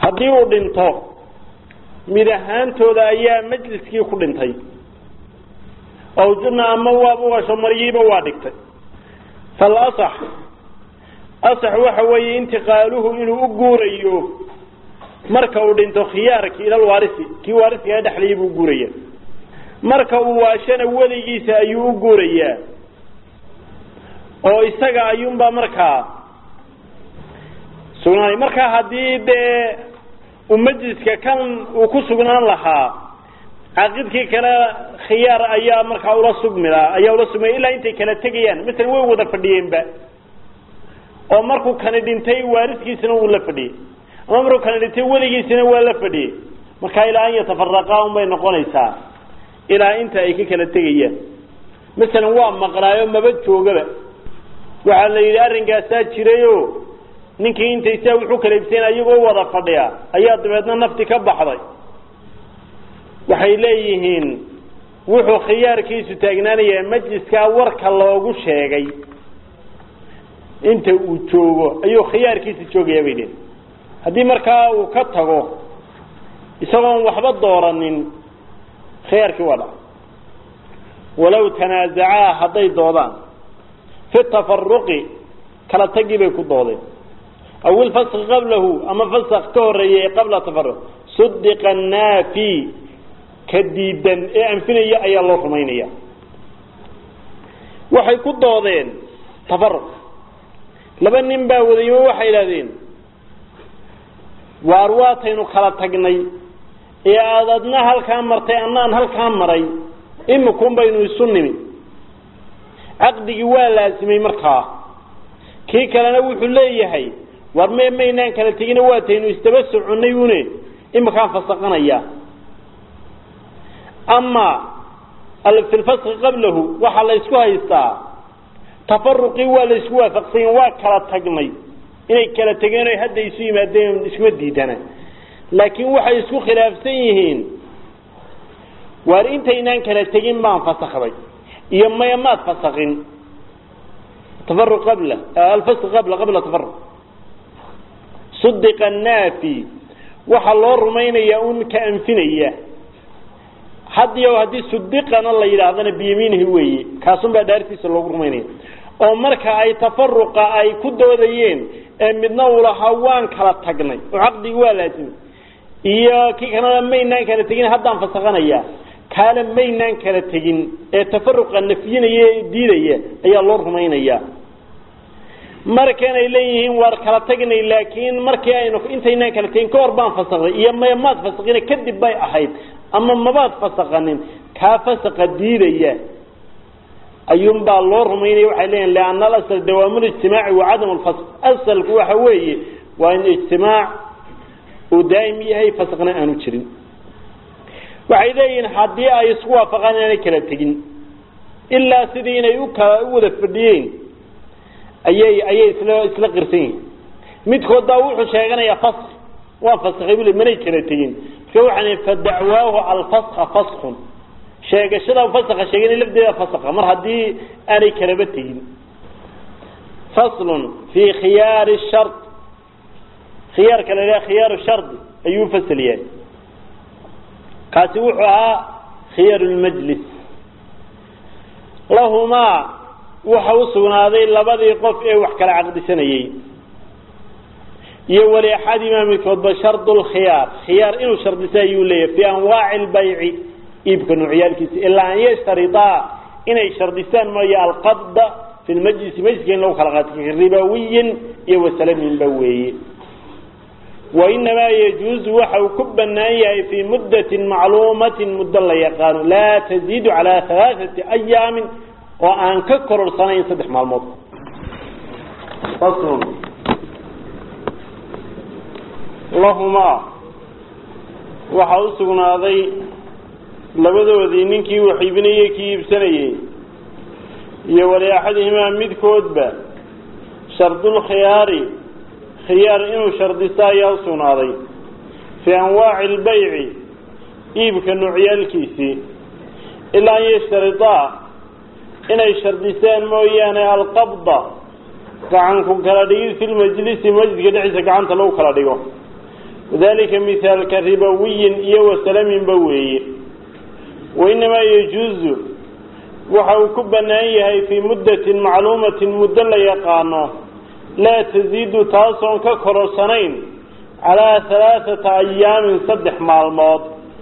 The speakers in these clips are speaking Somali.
haddii uu dhinto mid ahaantooda ayaa majliskii ku dhintay oo jubna ama waaba ugasho maryiiba waa dhigtay falasax asax waxa weeye intiqaaluhu inuu u guurayo marka uu dhinto khiyaarki ila waarisi kii waarisigaa dhexlayay buu guuraya marka uu waashana weligiisa ayuu u guurayaa oo isaga ayuunbaa markaa sugnaanay markaa haddii dee uu majliska kan uu ku sugnaan lahaa caaqidkii kale khiyaar ayaa markaa ula sugmila ayaa ula sugmaya ilaa intay kala tegayaan masalan way wada fadhiyeenba oo markuu kani dhintay waariskiisina wuu la fadhiyey ama markuu kani dhintay weligiisina waa la fadhiyey markaa ilaa an yatafaraqaa un bay noqonaysaa ilaa inta ay ka kala tegayaan masalan waa maqnaayo maba joogaba waxaa la yidhi arrinkaasaa jirayo ninkii intay saa wuxuu kala ibseen ayagoo wada fadhiya ayaa dabeedna nafti ka baxday waxay leeyihiin wuxuu khiyaarkiisu taagnaanayaa majliskaa warka loogu sheegay inta uu joogo ayuu khiyaarkiisa joogaya bay leeyihin haddii markaa uu ka tago isagoon waxba dooranin khiyaarkii waa dhaca walow tanaazacaa hadday doodaan fi tafaruqi kala tagii bay ku doodeen aw ilfaski qablahu ama fasak ka horeeyay qabla tafaruq sudiqa naafi ka diidan ee anfinaya ayaa loo rumaynaya waxay ku doodeen tafaruq laba nin baa wadaymo waxay idhahdeen waar waataynu kala tagnay ee aad adna halkaa martay annaan halkaa maray imikun baynu isu nimi caqdigii waa laasimay markaa kii kalena wuxuu leeyahay war me maynaan kala tegina waataynu isdaba soconnay une imikaan fasaqanaya ama fi lfaski qablahu waxaa la ysku haystaa tafaruqii waa la isku waafaqsanya waa kala tagnay inay kala tegeen o hadda isu yimaadeen iskuma diidana laakiin waxay isku khilaafsan yihiin waar intaynaan kala tegin baan fasakday iyo maya maad fasakin tafaruq qabla alfask qabla qabla tafaruq sudiqa naafi waxaa loo rumaynayaa un ka anfinaya hadiyo haddii sudiqana la yidhaahdana biyamiinihi weeye kaasun baa dhaartiisa loogu rumaynaya oo marka ay tafaruqa ay ku doodayeen ee midna uu lahaa waan kala tagnay oo caqdigi waa laasimay iyo kii kalena maynaan kala tegin haddaan fasakanayaa kaana maynaan kala tegin ee tafaruqa nafyinaya ee diidaya ayaa loo rumaynaya markanay leeyihiin waar kala tagnay laakiin markii aynu intaynaan kala tegin ka hor baan fasakday iyo maya maad fasakina kadib bay ahayd ama mabaad fasakanin kaa fasaqa diidaya ayuun baa loo rumaynaya waxay leeyihin lianna alasl dawaamu lijtimaaci wa cadam lfasq asalku waxa weeye waa in ijtimaac uu daa'im yahay fasaqna aanu jirin waxay leeyihiin haddii ay isku waafaqaan inaanay kala tegin ilaa sidii inay ukala u wada fadhiyeen ayay ayay isla isla qirsan yihin midkood baa wuxuu sheeganayaa fask waa faskay bule manay kala tegin marka waxaan fadacwaahu alfaska faskun sheegashada fasaka sheegana lafdeeda fasaka mar haddii aanay kalaba tegin faslun fi khiyaari shar khiyaarka la yidhaha khiyaaru shardi ayuu fasal yahay kaasi wuxuu ahaa khiyaaru lmajlis lahumaa waxa u sugnaaday labadii qof ee wax kala caqdisanayey iyo wali axadimaa midkoodba shardu lkhiyaar khiyaar inuu shardisa ayuu leeyahay fi anwaaci lbayci iibka nuucyaalkiisa ilaa an yashtaridaa inay shardistaan mooye alqabda fi lmajlisi majliska in lagu kala qaato ribawiyin iyo wasalaminba weeye wainamaa yajuuzu waxa uu ku banaan yahay fii muddatin macluumatin muddo la yaqaano laa taziidu calaa alaaati ayaamin oo aan ka kororsanayn saddex maalmood lahumaa waxaa u sugnaaday labadoodii ninkii wax iibinayey kii iibsanayey iyo wali axadihimaa midkoodba shardulkhiyaari khiyaar inuu shardisto ayaa u sugnaaday fii anwaaci albayci iibka nuucyaalkiisii ilaa an yashtaridaa inay shardisaan mooyaane alqabda gacanku kala dhigid fi lmajlisi majliska dhexdiisa gacanta lagu kala dhigo wadalika mihaalka ribowiyin iyo wasalaminba weeye wainamaa yajuuzu waxa uu ku bannaan yahay fii muddatin macluumatin muddo la yaqaano laa tasiidu taasoon ka kororsanayn calaa halaaثata ayaamin saddex maalmood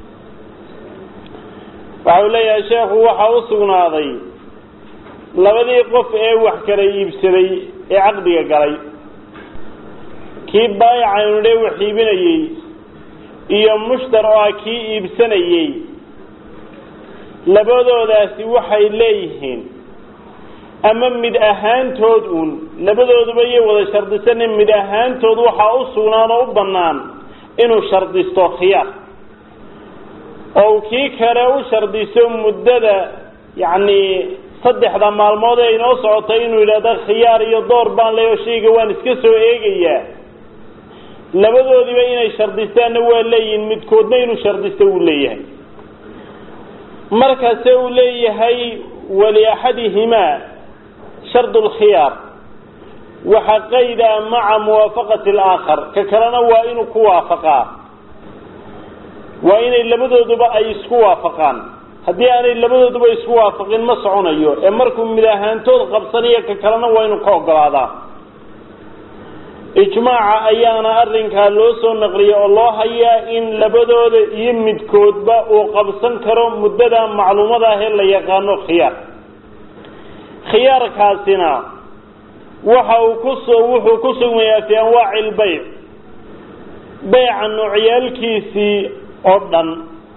waxa uu leeyahay sheekhu waxaa u sugnaaday labadii qof ee wax kala iibsaday ee caqdiga galay kii baayacaynu dhe wax iibinayey iyo mushtar oo ah kii iibsanayey labadoodaasi waxay leeyihiin ama mid ahaantood uun labadooduba iyo wada shardisane mid ahaantood waxaa u sugnaan oo u bannaan inuu shardisto khiyaar oo kii kale u shardiso muddada yacni saddexda maalmood ee inoo socotay inuu yidhahdo khiyaar iyo door baan leeyo shayga waan iska soo eegayaa labadoodiba inay shardistaanna waa leeyihin midkoodna inuu shardisto wuu leeyahay markase uu leeyahay waliaxadihimaa shardu lkhiyaar waxa qayda maca muwaafaqati alaakhar ka kalena waa inuu ku waafaqaa waa inay labadooduba ay isku waafaqaan haddii aanay labadooduba isku waafaqin ma soconayo ee markuu mid ahaantood qabsanayo ka kalena waa inuu ka ogolaadaa ijmaaca ayaana arrinkaa loo soo naqliyay oo loo hayaa in labadooda iyo midkoodba uu qabsan karo muddada macluumada ahee la yaqaano khiyaar khiyaarkaasina waxa uu kus wuxuu ku sugmayaa fii anwaaci lbayc beyca noocyaalkiisii oo dhan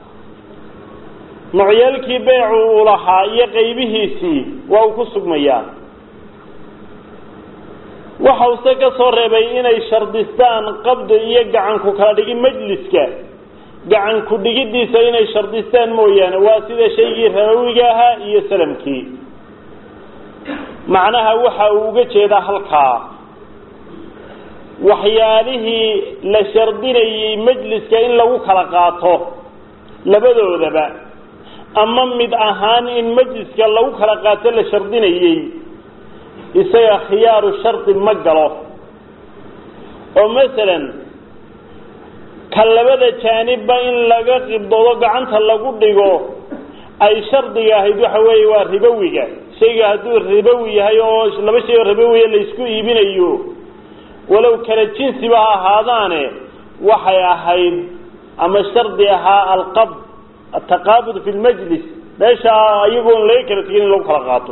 noocyaalkii beycu uu lahaa iyo qaybihiisii waa uu ku sugmayaa waxa use ka soo reebay inay shardistaan qabdi iyo gacanku kala dhigi majliska gacanku dhigiddiisa inay shardistaan mooyaane waa sida shaygii rabawiga ahaa iyo salamkii macnaha waxa uu uga jeedaa halkaa waxyaalihii la shardinayey majliska in lagu kala qaato labadoodaba ama mid ahaan in majliska lagu kala qaato la shardinayey isaga khiyaaru shardi ma galo oo masalan ka labada jaanibba in laga qibdoodo gacanta lagu dhigo ay shardiga ahayd waxa weeye waa ribowiga shayga hadduu ribowi yahay oo laba shay oo ribowiya laysku iibinayo walow kala jinsiba ha ahaadaane waxay ahayd ama shardi ahaa alqabd ataqaabud fi lmajlis meesha iyagoon laga kala tegin in lagu kala qaato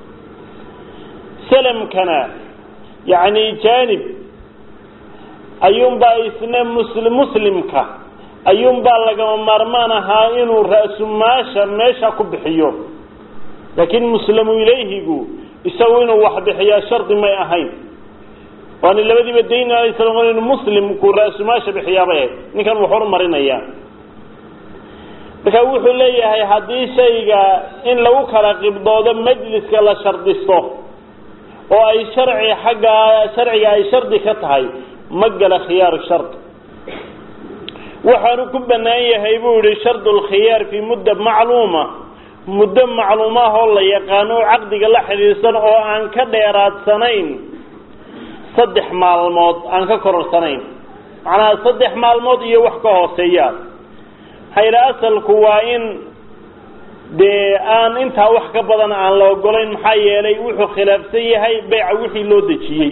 salamkana yacni jaanib ayuunbaa isna musli muslimka ayuunbaa lagama maarmaan ahaa inuu ra-sumaasha meesha ku bixiyo laakiin muslamu ilayhigu isagu inuu wax bixiyaa shardi may ahayn waana labadiiba dayn alaysalam inu muslimku ra-sumaasha bixiyaabay ahayd ninkan wax hormarinaya marka wuxuu leeyahay haddii shayga in lagu kala qibdoodo majliska la shardisto oo ay sharci xagga sharciga ay shardi ka tahay ma gala khiyaaru shard waxaanu ku bannaan yahay buu yihi shardu lkhiyaar fii mudda macluuma muddo macluumaah oo la yaqaano oo caqdiga la xidhiidsan oo aan ka dheeraadsanayn saddex maalmood aan ka kororsanayn macnaha saddex maalmood iyo wax ka hooseeya hayla asalku waa in dee aan intaa wax ka badan aan la ogolayn maxaa yeelay wuxuu khilaafsan yahay beyca wixii loo dejiyey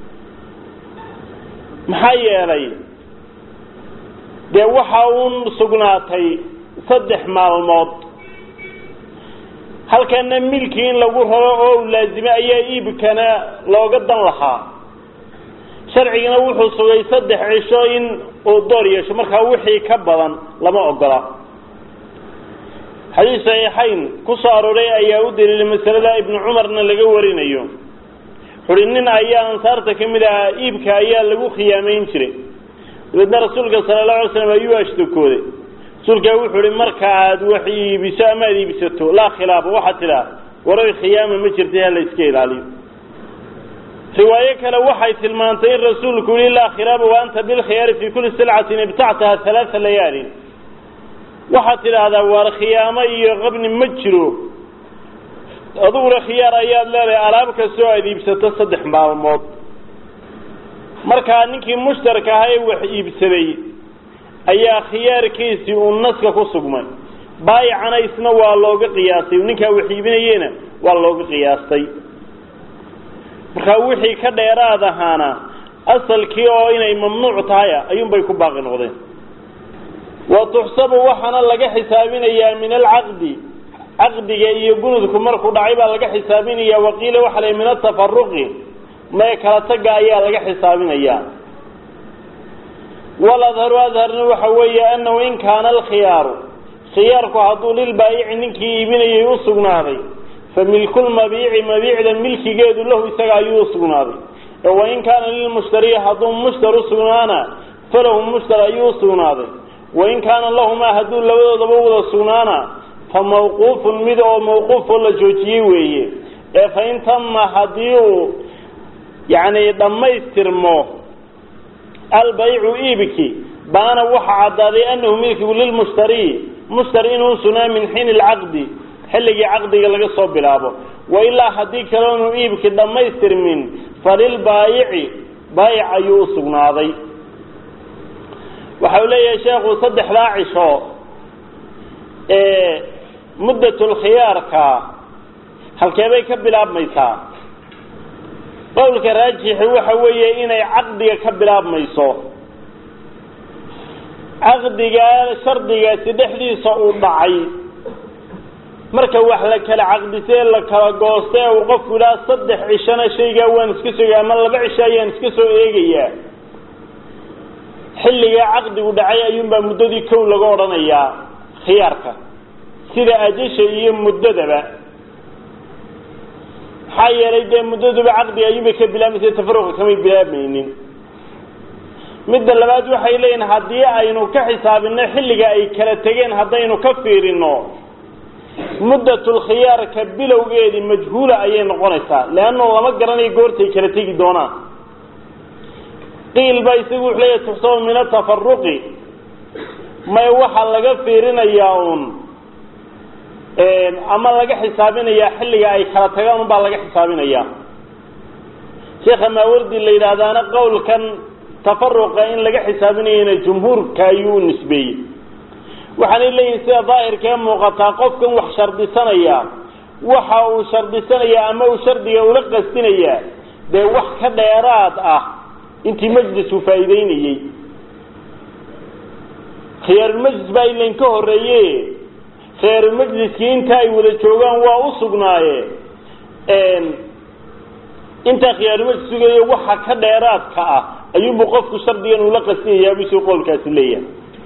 maxaa yeelay dee waxa uun sugnaatay saddex maalmood halkana milkii in lagu raro oo u laazime ayaa iibkana looga dan lahaa sharcigana wuxuu sugay saddex cisho in uu door yeesho markaa wixii ka badan lama ogola xadiis saxiixayn ku soo arooray ayaa u daliilay masalada ibnu cumarna laga warinayo wuxuuhi nin ayaa ansaarta ka mid ahaa iibka ayaa lagu khiyaamayn jiray dabeedna rasuulka sala allahu alay slam ayuu ashtokooday rasuulkaa wuxuu ihi marka aad wax iibiso ama aad iibsato laa khilaafa waxaad tidhaa waray khiyaama ma jirtay ha la iska ilaaliyo riwaayo kale waxay tilmaantay in rasuulku yihi laa khilaafa wa anta bilkhiyaari fi kuli silcatin ibtactaha halaaa layaalin waxaad tidhaahdaa waar khiyaamo iyo qabni ma jiro adiguna khiyaar ayaad leedahay alaab kastoo aad iibsato saddex maalmood markaa ninkii mushtarka ahaa ee wax iibsaday ayaa khiyaarkiisii uu naska ku sugmay baayicana isna waa looga qiyaastay ninkaa wax iibinayena waa looga qiyaastay markaa wixii ka dheeraad ahaana asalkii oo inay mamnuuc tahaya ayuunbay ku baaqi noqdeen wa tuxsabu waxaana laga xisaabinayaa min alcaqdi caqdiga iyo gunudku markuu dhacay baa laga xisaabinaya waqiila waxa la min atafaruqi mee kala taga ayaa laga xisaabinayaa waladharu adharna waxa weeye anahu in kaana alkhiyaaru khiyaarku hadduu lilbaayici ninkii iibinayay u sugnaaday fa milkulmabiici mabiicda milkigeedu lahu isaga ayuu usugnaaday wain kaana lilmushtari hadduu mushtar usugnaana falahu mushtar ayuu usugnaaday wain kaana lahumaa hadduu labadoodaba wada sugnaana fa mawquufun mid oo mawquufoo la joojiyey weeye ee fain tama haddii uu yacni dhammaystirmo albaycu iibki baana waxa caddaaday anahu milkigu lilmushtari mushtari inuu usugnaa min xiini lcaqdi xilligii caqdiga laga soo bilaabo wailaa haddii kale inuu iibki dhammaystirmin falilbaayici baayic ayuu usugnaaday waxa uu leeyahay sheekhu saddexdaa cisho ee muddatulkhiyaarka halkeebay ka bilaabmaysaa qowlka raajixi waxa weeye inay caqdiga ka bilaabmayso caqdigaa shardigaasi dhexdiisa uu dhacay marka wax la kala caqdisee la kala goosta ee uu qofku idhaha saddex cishona shaygaa waan iska sogay ama laba cisho ayaan iska soo eegayaa xilligaa caqdigu dhacay ayuunbaa muddadii kow laga odhanayaa khiyaarka sida ajasha iyo muddadaba maxaa yeelay dee muddaduba caqdiga ayuunbay ka bilaabmaysa tafaruqa kamay bilaabmaynin midda labaad waxay leeyihin haddii aynu ka xisaabino xilliga ay kala tegeen haddaynu ka fiirino muddatulkhiyaarka bilowgeedii majhuula ayay noqonaysaa leanna lama garanayo goortay kala tegi doonaan qiil baa isagu wuxuu leeyahy tuxsabu min atafaruqi may waxaa laga fiirinayaa uun ama laga xisaabinayaa xilliga ay kala tagaan unbaa laga xisaabinayaa sheekha maawardi la yidhaahdaana qowlkan tafaruqa in laga xisaabinayana jumhuurka ayuu u nisbeeyey waxaanay leeyihin sida daahirka ee muuqataa qofkan wax shardisanaya waxa uu shardisanayaa ama uu shardiga ula qastinayaa dee wax ka dheeraad ah intii majlisku faa'iideynayey khiyaarulmajlis baa ilain ka horreeye khiyaarulmajliskii inta ay wada joogaan waa u sugnaaye intaa khiyaarulmajlis sugayo waxa ka dheeraadka ah ayuunbu qofku shardigan ula qastinayaa busuu qowlkaasi leeyahay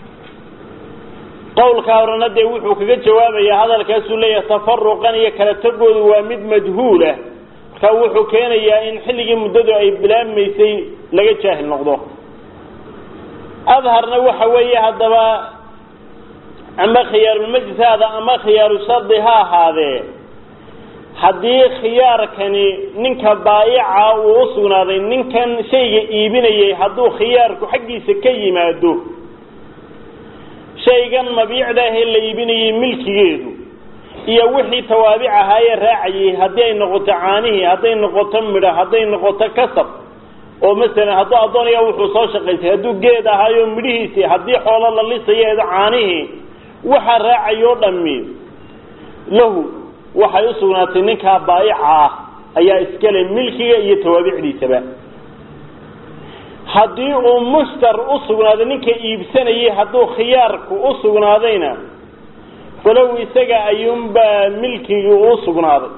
qowlkaa horena dee wuxuu kaga jawaabayaa hadalkaasuu leeyahay tafaruqan iyo kala tagoodu waa mid majhuulah markaa wuxuu keenayaa in xilligii muddadu ay bilaabmaysay laga jaahil noqdo adharna waxa weeye haddaba ama khiyaarulmajlis haada ama khiyaaru shardi ha ahaadee haddii khiyaarkani ninka baayica uu usugnaaday ninkan shayga iibinayay hadduu khiyaarku xaggiisa ka yimaado shaygan mabiicda ahee la iibinayay milkigeedu iyo wixii tawaabic ahaayee raacayay haddii ay noqoto caanihii hadday noqoto midho hadday noqoto kasab oo masalan hadduu addoonaya wuxuu soo shaqaysay hadduu geed ahaayo midhihiisii haddii xoolo la lisayeedo caanihii waxa raacayoo dhammi lahu waxay usugnaatay ninkaa baayica ah ayaa iskale milkiga iyo tawaabicdiisaba haddii uu mushtar usugnaaday ninka iibsanayay hadduu khiyaarku usugnaadayna falow isaga ayuunbaa milkigii u sugnaaday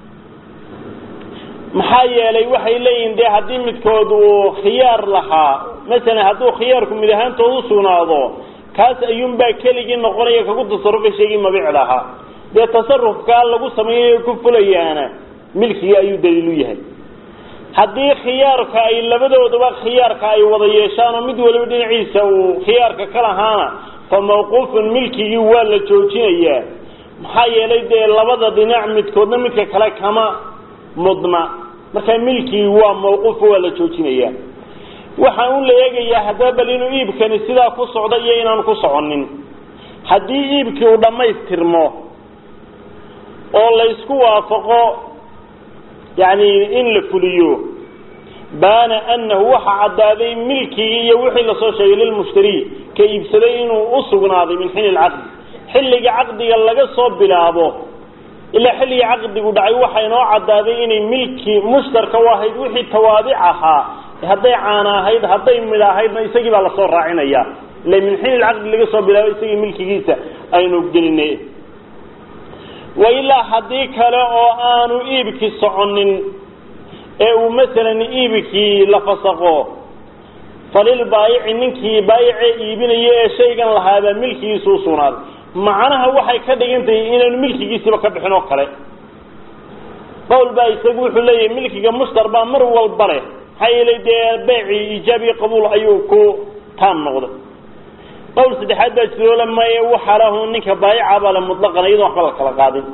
maxaa yeelay waxay leeyihin dee haddii midkood uu khiyaar lahaa masalan hadduu khiyaarku mid ahaantood usugnaado kaas ayuunbaa keligii noqonaya kagu tasarufay shaygii mabiicda ahaa dee tasarufkaa lagu sameeyayo ku fulayaana milkigii ayuu daliilu yahay haddii khiyaarka ay labadooduba khiyaarka ay wada yeeshaan oo mid waliba dhinaciisa uu khiyaarka ka lahaana fa mawquufun milkigii waa la joojinayaa maxaa yeelay dee labada dhinac midkoodna midka kale kama mudna markaa milkigii waa mawquuf waa la joojinayaa waxaan u la eegayaa haddaba bal inuu iibkani sidaa ku socdo iyo inaanu ku soconin haddii iibkii uu dhammaystirmo oo laysku waafaqo yani in la fuliyo baana anahu waxa caddaaday milkigii iyo wixii lasoo sheegay lilmushtari ka iibsaday inuu u sugnaaday min xiini lcaqdi xilliga caqdiga laga soo bilaabo ilaa xilligii caqdigu dhacay waxaa inoo caddaaday inay milki mushtarka u ahayd wixii tawaabic ahaa hadday caana ahayd hadday midh ahaydna isagii baa lasoo raacinaya ila min xiin ilcaqdi laga soo bilaabo isagii milkigiisa aynu gelinay wa ilaa haddii kale oo aanu iibki soconin ee uu masalan iibkii la fasaqo falilbaayici ninkii baayicee iibinaya ee shaygan lahaabaa milkigiisa u sugnaaday macnaha waxay ka dhigan tahay inaanu milkigiisiba ka bixin oo kale qowl baa isagu wuxuu leeyahay milkiga mushtar baa mar walba leh maxaa yeelay dee beecii iijaab iyo qabuul ayuu ku taam noqday qowl saddexaad baa jiroole maye waxaa lahu ninka baayica baa le mutlaqan iyadoo waxba la kala qaadin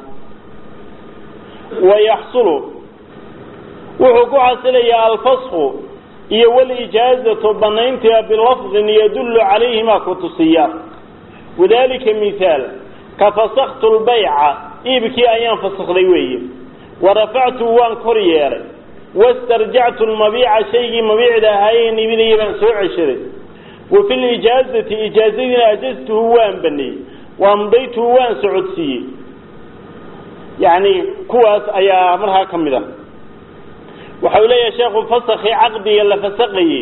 wayaxsulu wuxuu ku xasilayaa alfasku iyo walijaazatu banayntia bilafdin yadullu calayhima ku tusiya wadalika mithaal ka fasaktu lbayca iibkii ayaan fasakday weeye warafactu waan kor yeelay wastarjactu lmabiica shaygii mabiicda ahaayeen iibinaya baan soo ceshaday wa fi lijaazati ijaazadiina ajaztuhu waan baneeyey waamdaytuhu waan socodsiiyey yani kuwaas ayaa markaa ka mid a waxa uu leeyahay sheekhu fasakii caqdiga la fasaqayey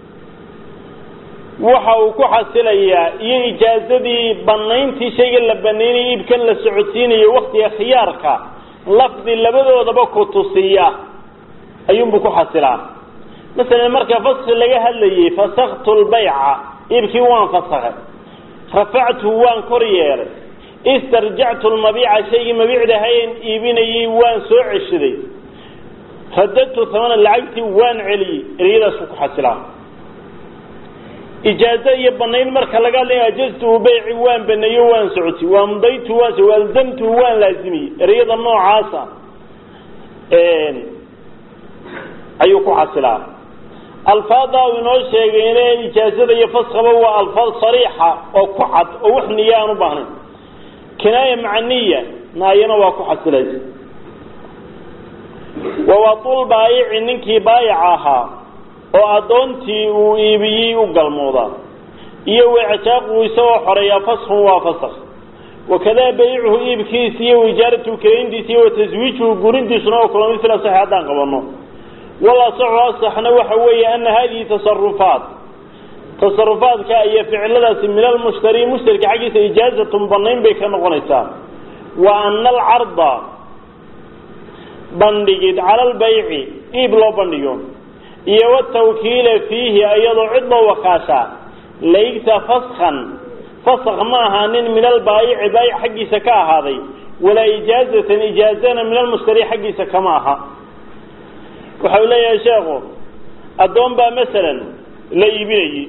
waxa uu ku xasilayaa iyo ijaazadii banayntii shayga la banaynaya iibkan la socodsiinayo waktiga khiyaarka lafdi labadoodaba ku tusiya ayuunbuu ku xasilaa masalan marka faski laga hadlayey fasaktu lbayca iibkii waan fasakay rafactuhu waan kor yeelay istarjactu lmabiica shaygii mabiicda hayen iibinayey waan soo ceshaday radadtu hamana lacagtii waan celiyey ereyadaasuu ku xasilaa ijaazo iyo banayn marka laga hadlaya ajaztuhu bayci waan baneeyo waan socotay waamdaytu waan waalzamtuhu waan laazimiyey ereyada noocaasa ayuu ku xasilaa alfaada uu inoo sheegayne ijaazada iyo faskaba waa alfaad sariixa oo ku cad oo wax niya aan u baahnayn kinaaya maca niya naayana waa ku xasilaysa wawatul baayici ninkii baayic ahaa oo addoontii uu iibiyey u galmoodaa iyo wecjaaquu isagoo xoreeyaa faskun waa fasak wakadaa baycuhu iibkiisa iyo ijaaratuhu karayntiisa iyo wataswiijuhu gurintiisuna oo kula mid fil asaxi haddaan qabano walasaxu asaxna waxa weeye ana hadihi tasarufaat tasarufaadka iyo ficiladaasi min almushtari mushtarka xaggiisa ijaazatun banayn bay ka noqonaysaa wa ana alcarda bandhigid cala albayci iib loo bandhigo iyo watawkiila fiihi iyadoo cid loo wakaashaa laysa faskan fasak ma ahaanin min albaayici baayic xaggiisa ka ahaaday walaa ijaazatan ijaazana min almushtari xaggiisa kama aha waxa uu leeyahay sheekhu addoon baa masalan la iibinayey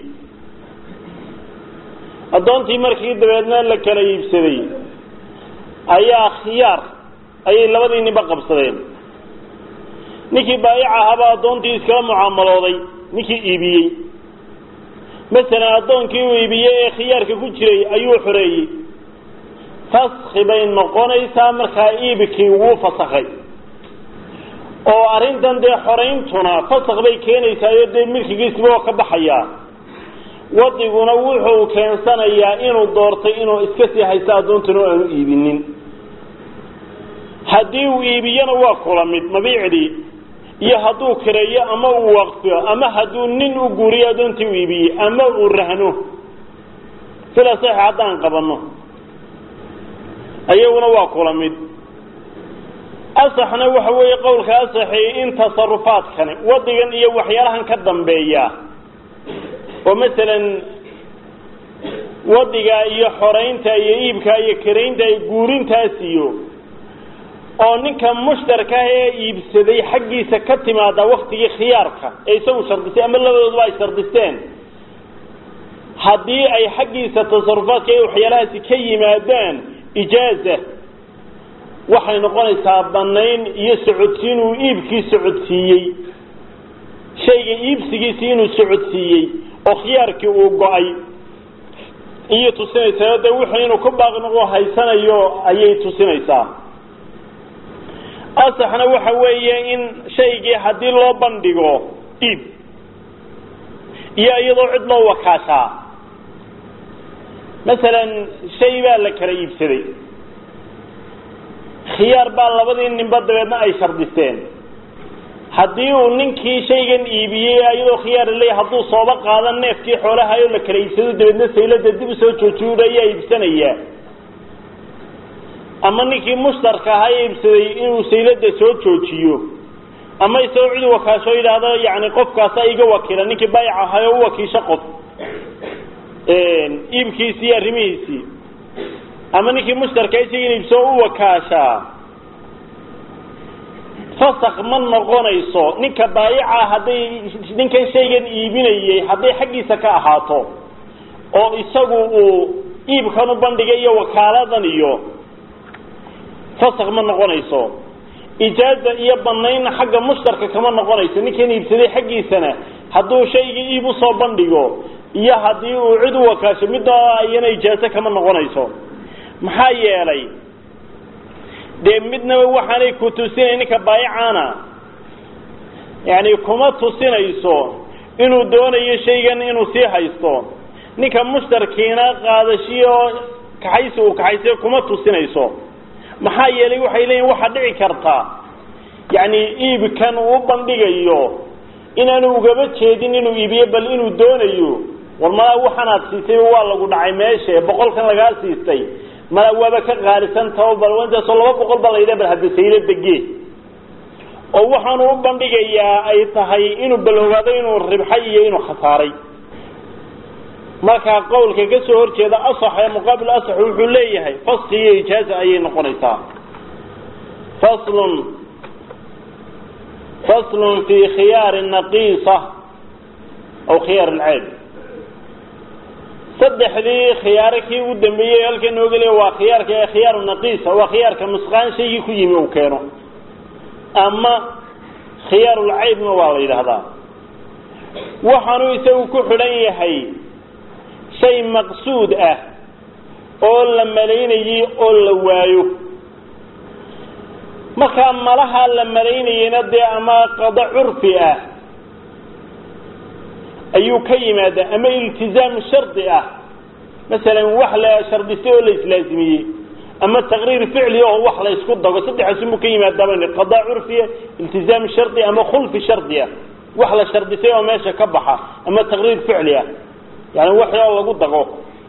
addoontii markii dabeedna la kala iibsaday ayaa khiyaar ayay labadii ninba qabsadeen ninkii baayic ahaabaa addoontii iskala mucaamalooday ninkii iibiyey masalan addoonkii uu iibiyey ee khiyaarka ku jiray ayuu xoreeyey faski bay noqonaysaa markaa iibkii wuu fasakay oo arrintan dee xorayntuna fasak bay keenaysaayo dee milkigiisiba oo ka baxayaa wadiguna wuxuu keensanayaa inuu doortay inuu iska sii haysto addoontuna aanu iibinin haddii uu iibiyana waa kula mid mabiicdii iyo hadduu kireeyo ama uu waqfiyo ama hadduu nin u guuriyo addoontii u iibiyey ama uu rahno sida sax haddaan qabanno ayaguna waa kula mid asaxna waxa weeye qowlka asaxi in tasarufaadkani wadigan iyo waxyaalahan ka dambeeya oo masalan wadiga iyo xoraynta iyo iibka iyo karaynta iyo guurintaas iyo oo ninka mushtarkaah ee iibsaday xaggiisa ka timaada waktigii khiyaarka ee isagu shardistay ama labadooduba ay shardisteen haddii ay xaggiisa tasarufaadka iyo waxyaalahaasi ka yimaadaan ijaaza waxay noqonaysaa banayn iyo socodsiin uu iibkii socodsiiyey shayga iibsigiisii inuu socodsiiyey oo khiyaarkii uu go-ay iyo tusinaysaa de wuxuu inuu ku baaqnoqo haysanayo ayay tusinaysaa asaxna waxa weeye in shaygii haddii loo bandhigo iib iyo iyadoo cid loo wakaashaa masalan shay baa la kala iibsaday khiyaar baa labadii ninba dabeedna ay shardisteen haddii uu ninkii shaygan iibiyey iyadoo khiyaar leeyahy hadduu sooba qaadan neefkii xoolahayo la kala iibsado dabeedna saylada dib usoo joojiyo ayaa iibsanayaa ama ninkii mushtarka ahaa ee iibsaday inuu saylada soo joojiyo ama isagoo cid wakaasho yidhaahdo yani qofkaasa iga wakiila ninkii baayac ahayo u wakiisho qof iibkiisii iyo arrimihiisii ama ninkii mushtarka isaga iibsoo u wakaashaa fasak ma noqonayso ninka baayaca hadday ninkan shaygan iibinayey hadday xaggiisa ka ahaato oo isagu uu iibkan u bandhigay iyo wakaaladan iyo fasak ma noqonayso ijaaza iyo banaynna xagga mushtarka kama noqonayso ninkan iibsaday xaggiisana hadduu shaygii iib usoo bandhigo iyo haddii uu cid u wakaasho midda iyana ijaazo kama noqonayso maxaa yeelay dee midnaba waxaanay ku tusinay ninka baayacana yani kuma tusinayso inuu doonayo shaygan inuu sii haysto ninka mushtarkiina qaadashiyo kaxaysi uu kaxaysayo kuma tusinayso maxaa yeelay waxay leeyihin waxaa dhici karta yani iibkan uu bandhigayo inaanu ugaba jeedin inuu iibiyo bal inuu doonayo war malaa waxanaad siisay waa lagu dhacay meesha boqolkan lagaa siistay mala waaba ka qaalisan tao bal intaasoo laba boqol baa layidha bal hadda saylo dege oo waxaanu u bandhigayaa ay tahay inuu baloogaado inuu ribxay iyo inuu khasaaray markaa qawlka ka soo horjeeda asax ee muqaabil asax wuxuu leeyahay faski iyo ijaaza ayay noqonaysaa faslun faslun fi khiyaari naqiisa aw khiyaar alceeb saddexdii khiyaare kii ugu dambeeyey halka nooga leeya waa khiyaarka ee khiyaaru naqiisa waa khiyaarka nusqaan shaygii ku yimi uu keeno ama khiyaarulcaybna waa la yidhaahdaa waxaanu isagu ku xidhan yahay shay maqsuud ah oo la malaynayey oo la waayo markaa malaha la malaynayeyna dee ama qado curfi ah ayuu ka yimaada ama iltizaam shardi ah masalan wax la shardistay oo la islaasimiyey ama taqriir ficli oo wax la isku dago saddexaasunbuu ka yimaadaba qadaa curfiya iltizaam shardi ama khulfi shardi ah wax la shardisay oo meesha ka baxa ama taqriir ficli ah yani wax oo lagu dago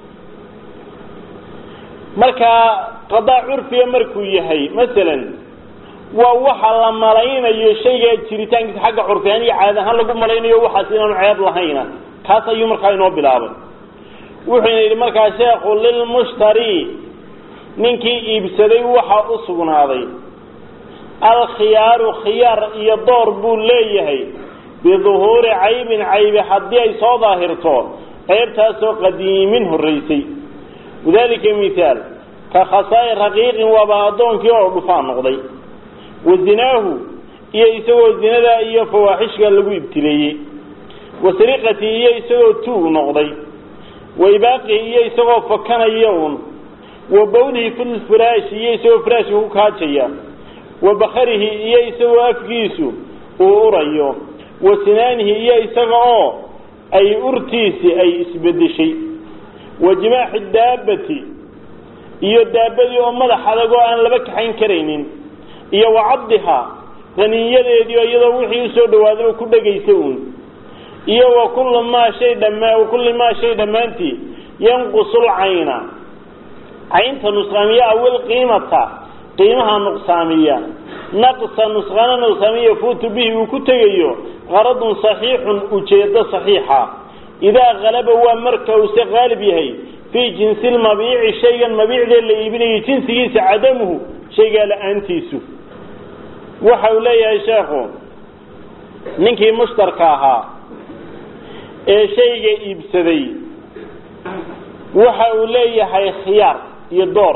markaa qadaa curfiya markuu yahay masalan waa waxa la malaynayo shayga jiritaankiisa xagga curfihaan iyo caad ahaan lagu malaynayo waxaas inaanu ceeb lahayna kaas ayuu markaa inoo bilaabay wuxuuna yidhi markaa sheekhu lilmushtari ninkii iibsaday waxa u sugnaaday alkhiyaaru khiyaar iyo door buu leeyahay biduhuuri caybin caybi haddii ay soo daahirto ceebtaasoo qadiimin horraysay wadalika mithaal ka khasaa'i raqiiqin waaba addoonkii oo dhufaa noqday wa zinaahu iyo isagoo zinada iyo fawaaxishka lagu ibtileeyey wa sariqatii iyo isagoo tuug noqday wa ibaaqihi iyo isagoo fakanaya un wa bawlihi filfiraashi iyo isagoo firaashka ku kaajaya wa bakarihi iyo isagoo afkiisu uu urayo wa sinaanihi iyo isaga oo ay urtiisi ay isbedeshay wa jimaaxi daabati iyo daabadii oo madax adag oo aan laba kaxayn karaynin iyo wa cabdiha qaniinyadeedii oo iyadoo wixii usoo dhawaadaba ku dhegaysa uun iyo wa kulli maa shay dhammaa wa kulli maa shay dhammaantii yanqusul cayna caynta nusqaamiya awil qiimata qiimaha nuqsaamiya naqsa nusqaana nuqsaamiya fuutu bihi uu ku tegayo qaradun saxiixun ujeedo saxiixa idaa kalaba waa marka uuse qaalib yahay fii jinsi lmabiici shaygan mabiicdee la iibinayay jinsigiisa cadamuhu shaygaa la-aantiisu waxa uu leeyahay sheekhu ninkii mushtarka ahaa ee shayga iibsaday waxa uu leeyahay khiyaar iyo door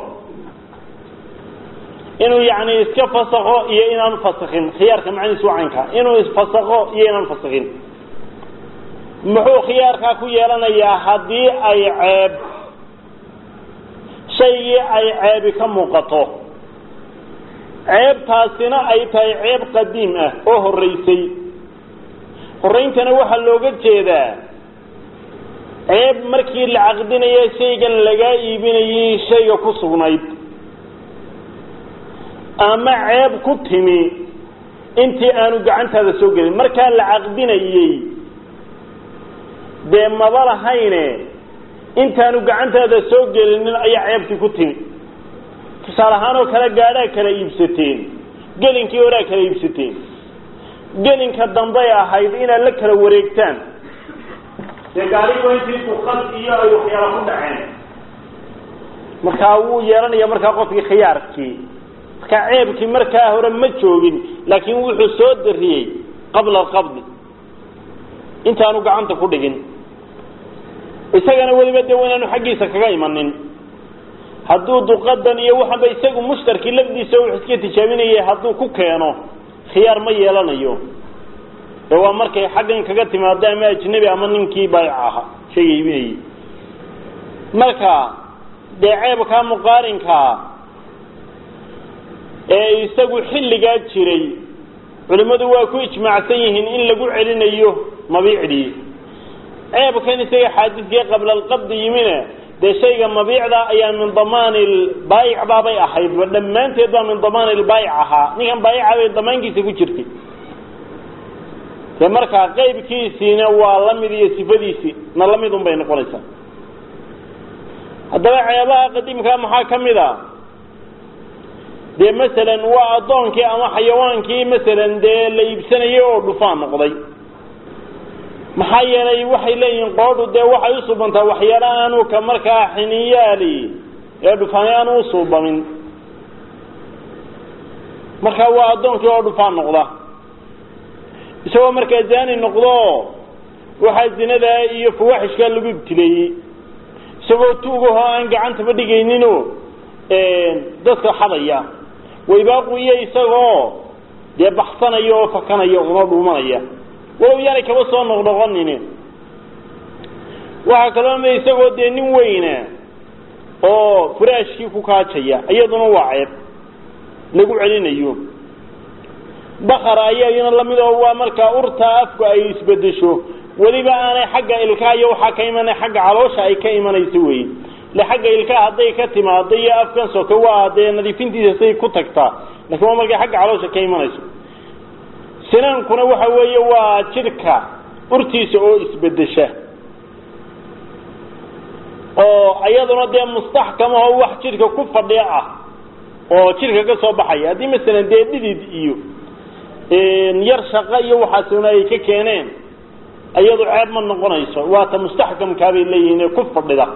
inuu yacni iska fasakho iyo inaanu fasakhin khiyaarka macnihiisu waa caynka inuu isfasakho iyo inaanu fasakhin muxuu khiyaarkaa ku yeelanayaa haddii ay ceeb shaygii ay ceebi ka muuqato ceebtaasina ay tahay ceeb qadiim ah oo horraysay horrayntana waxaa looga jeedaa ceeb markii la caqdinayo shaygan lagaa iibinayay shayga ku sugnayd ama ceeb ku timi intii aanu gacantaada soo gelin markaa la caqdinayey dee maba lahayne intaanu gacantaada soo gelinin ayaa ceebtii ku timi tusaale ahaan oo kale gaadhaa kala iibsateen gelinkii horaa kala iibsateen gelinka dambay ahayd inaad la kala wareegtaan dee gaarigo intii duqad iyo ay waxyaala ku dhaceen markaa wuu yeelanaya markaa qofkii khiyaarkii markaa ceebkii markaa hore ma joogin laakiin wuxuu soo dariyey qabla alqabdi intaanu gacanta ku dhigin isagana weliba dee waynaanu xaggiisa kaga imanin hadduu duqadan iyo waxanba isagu mushtarkii lafdiisa wuxuu iska tijaabinayay hadduu ku keeno khiyaar ma yeelanayo ee waa markay xaggan kaga timaado ama ajnabi ama ninkii baayic aha shayga iibinayay marka dee ceebkaa muqaarinkaa ee isagu xilligaa jiray culimmadu waa ku ijmaacsan yihiin in lagu celinayo mabiicdii ceebkan isaga xaadiskii qabla alqabdi yimine dee shayga mabiicda ayaa min damaani baayic baabay ahaydba dhammaanteed baa min damaani lbaayic ahaa ninkan baayica bay damaankiisa ku jirtay dee markaa qeybkiisiina waa la mid iyo sifadiisii na la mid un bay noqonaysaa haddaba ceebaha qadiimkaa maxaa ka mid a dee masalan waa addoonkii ama xayawaankii masalan dee la iibsanayay oo dhufaan noqday maxaa yeelay waxay leeyihiin qoodhu dee waxay usuubantaa waxyaala aanu ka markaa xiniyaali ee dhufaani aanu usuubamin markaa waa addoonkii oo dhufaan noqda isagoo markaa zaani noqdo waxaa zinada iyo fawaaxishkaa lagu ibtileeyey isagoo tuugahoo aan gacantaba dhigaynino dadka xadaya waybaaqu iyo isagoo dee baxsanaya oo fakanaya unoo dhuumanaya walow yaanay kaba soo noqnoqonin waxaa kaloo ma isagoo dee nin weyna oo furaashkii ku kaajaya iyaduna waa ceeb lagu celinayo bakar ayaa iyana lamid oo waa markaa urtaa afku ay isbedesho weliba aanay xagga ilkaha iyo waxaa ka imanay xagga caloosha ay ka imanayso wey le xagga ilkaha hadday ka timaado iyo afkan soke waa dee nadiifintiisa say ku tagtaa lakin waa markay xagga caloosha ka imanayso sinaankuna waxa weeye waa jidhka urtiisa oo isbedesha oo iyaduna dee mustaxkamaho wax jidhka ku fadhiya ah oo jidhka ka soo baxaya haddii masalan dee dhidid iyo yar shaqo iyo waxaasuna ay ka keeneen iyadu ceeb ma noqonayso waata mustaxkamkaabay leeyihiin ee ku fadhida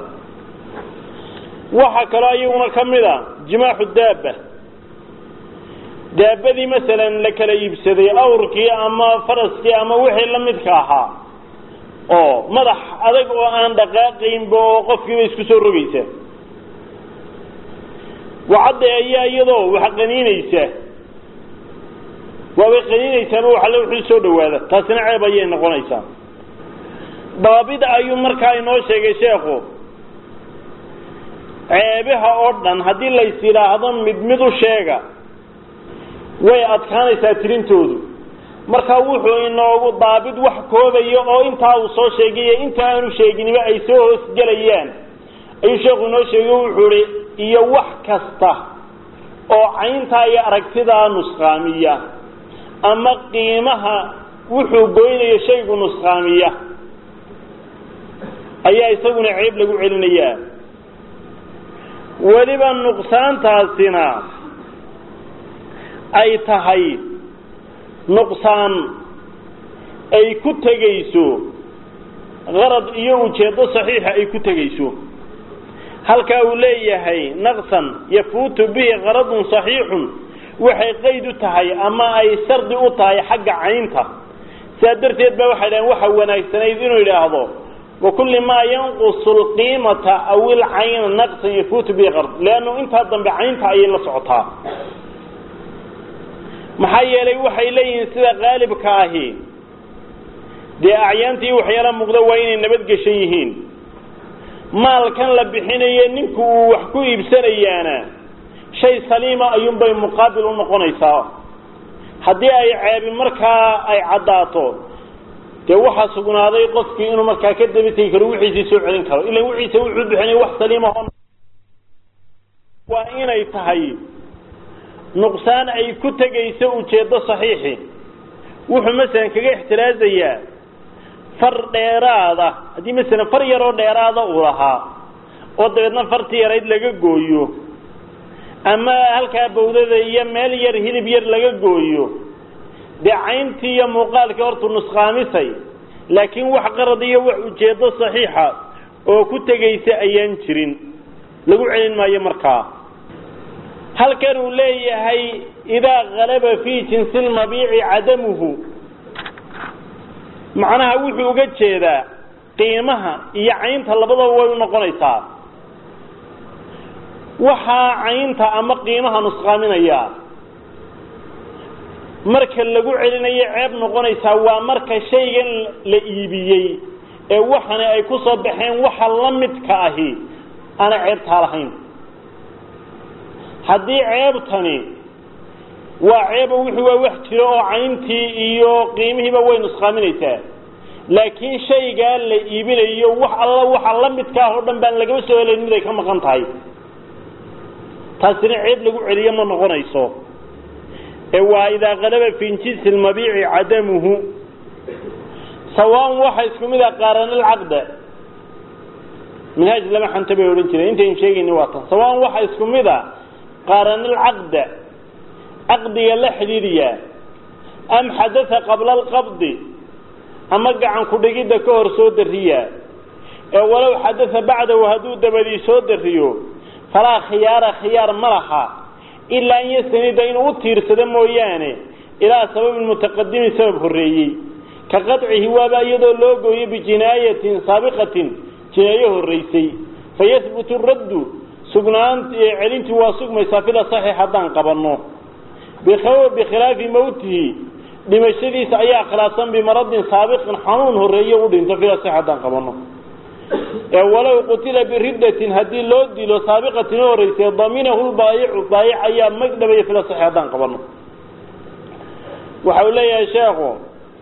waxaa kaloo iyaguna ka mid a jimaaxu daaba daabadii masalan la kala iibsaday awrkii ama faraskii ama wixii la midka ahaa oo madax adag oo aan dhaqaaqaynba oo qofkiiba isku soo rogaysa wacadda ayaa iyadoo wax qaniinaysa waabay qaniinaysaaba waxale wuxuu soo dhawaada taasina ceeb ayay noqonaysaa daabida ayuu markaa inoo sheegay sheekhu ceebaha oo dhan haddii lays yidhaahdo mid mid u sheega way adkaanaysaa tirintoodu markaa wuxuu inoogu daabid wax koobaya oo intaa uu soo sheegayo inta aanu sheeginiba ay soo hoosgelayaan ayuu sheekhu inoo sheegay wuxuu ihi iyo wax kasta oo cayntaa iyo aragtidaa nusqaamiya ama qiimaha wuxuu goynayo shaygu nusqaamiya ayaa isaguna ceeb lagu celinayaa weliba nuqsaantaasina ay tahay nuqsaan ay ku tegayso qarad iyo ujeeddo saxiixa ay ku tegayso halkaa uu leeyahay naqsan yafuutu bihi qaradun saxiixun waxay qayd u tahay ama ay shardi u tahay xagga caynta sidaa darteed ba waxay dhaheen waxa wanaagsanayd inuu yidhaahdo wakulli maa yanqusu lqiimata aw ilcayna naqsan yafuutu bihi qard leannu intaa dambe caynta ayay la socotaa maxaa yeelay waxay leeyihiin sida qaalibka ahi dee acyaantii waxyaala muuqda waa inay nabadgeshan yihiin maalkan la bixinayo ninku uu wax ku iibsanayaana shay saliima ayuunbay muqaabil u noqonaysaa haddii ay ceebi markaa ay caddaato dee waxaa sugnaaday qofkii inuu markaa ka daba tegi karo wixiisii soo celin karo ilan wixiisa wuxuu bixinay wax saliima waa inay tahay nuqsaan ay ku tegayso ujeeddo saxiixi wuxuu masalan kaga ixtiraazayaa far dheeraada haddii masalan far yaroo dheeraada uu lahaa oo dabeedna fartii yarayd laga gooyo ama halkaa bawdada iyo meel yar hilib yar laga gooyo dee cayntii iyo muuqaalkii hortuu nusqaamisay laakiin wax qarad iyo wax ujeeddo saxiixa oo ku tegaysa ayaan jirin lagu celin maayo markaa halkan uu leeyahay idaa kalaba fii jinsi lmabiici cadamuhu macnaha wuxuu uga jeedaa qiimaha iyo caynta labadaba way u noqonaysaa waxaa caynta ama qiimaha nusqaaminaya marka lagu celinayo ceeb noqonaysaa waa marka shaygan la iibiyey ee waxani ay ku soo baxeen waxa la midka ahi aana ceebtaa lahayn haddii ceebtani waa ceeba wuxuu waa wax jiro oo cayntii iyo qiimihiiba way nusqaaminaysaa laakiin shaygaa la iibinayo wax alla waxa la midka ah oo dhan baan lagama soo helayn mid ay ka maqan tahay taasina ceeb lagu celiyo ma noqonayso ee waa idaa kalaba fi jinsi lmabiici cadamuhu sawaan waxa isku mid a qaaranalcaqda minhaaj lama xanta bay odhan jireen intaynu sheegayni waa tan sawaan waxa isku mid a qaaranalcaqda caqdiga la xidhiidhiyaa am xadatha qabla alqabdi ama gacan ku-dhigidda ka hor soo dariyaa ee walow xadatha bacdahu hadduu dabadii soo dariyo falaa khiyaara khiyaar ma laha ilaa an yastanida inuu u tiirsado mooyaane ilaa sababin mutaqadimin sabab horreeyey ka qadcihi waaba iyadoo loo gooyo bijinaayatin saabiqatin jinaayo horraysay fayahbutu raddu sugnaan celintii waa sugmaysaa fila saxiix haddaan qabanno bikhilaafi mawtihi dhimashadiisa ayaa khilaafsan bimaradin saabiqin xanuun horreeye u dhinto fila saxiix haddaan qabanno ee walow qutila biriddatin haddii loo dilo saabiqatin oo horreysay daminahu lbaayicu baayic ayaa magdhabaya fila saxiix haddaan qabanno waxa uu leeyahay sheekhu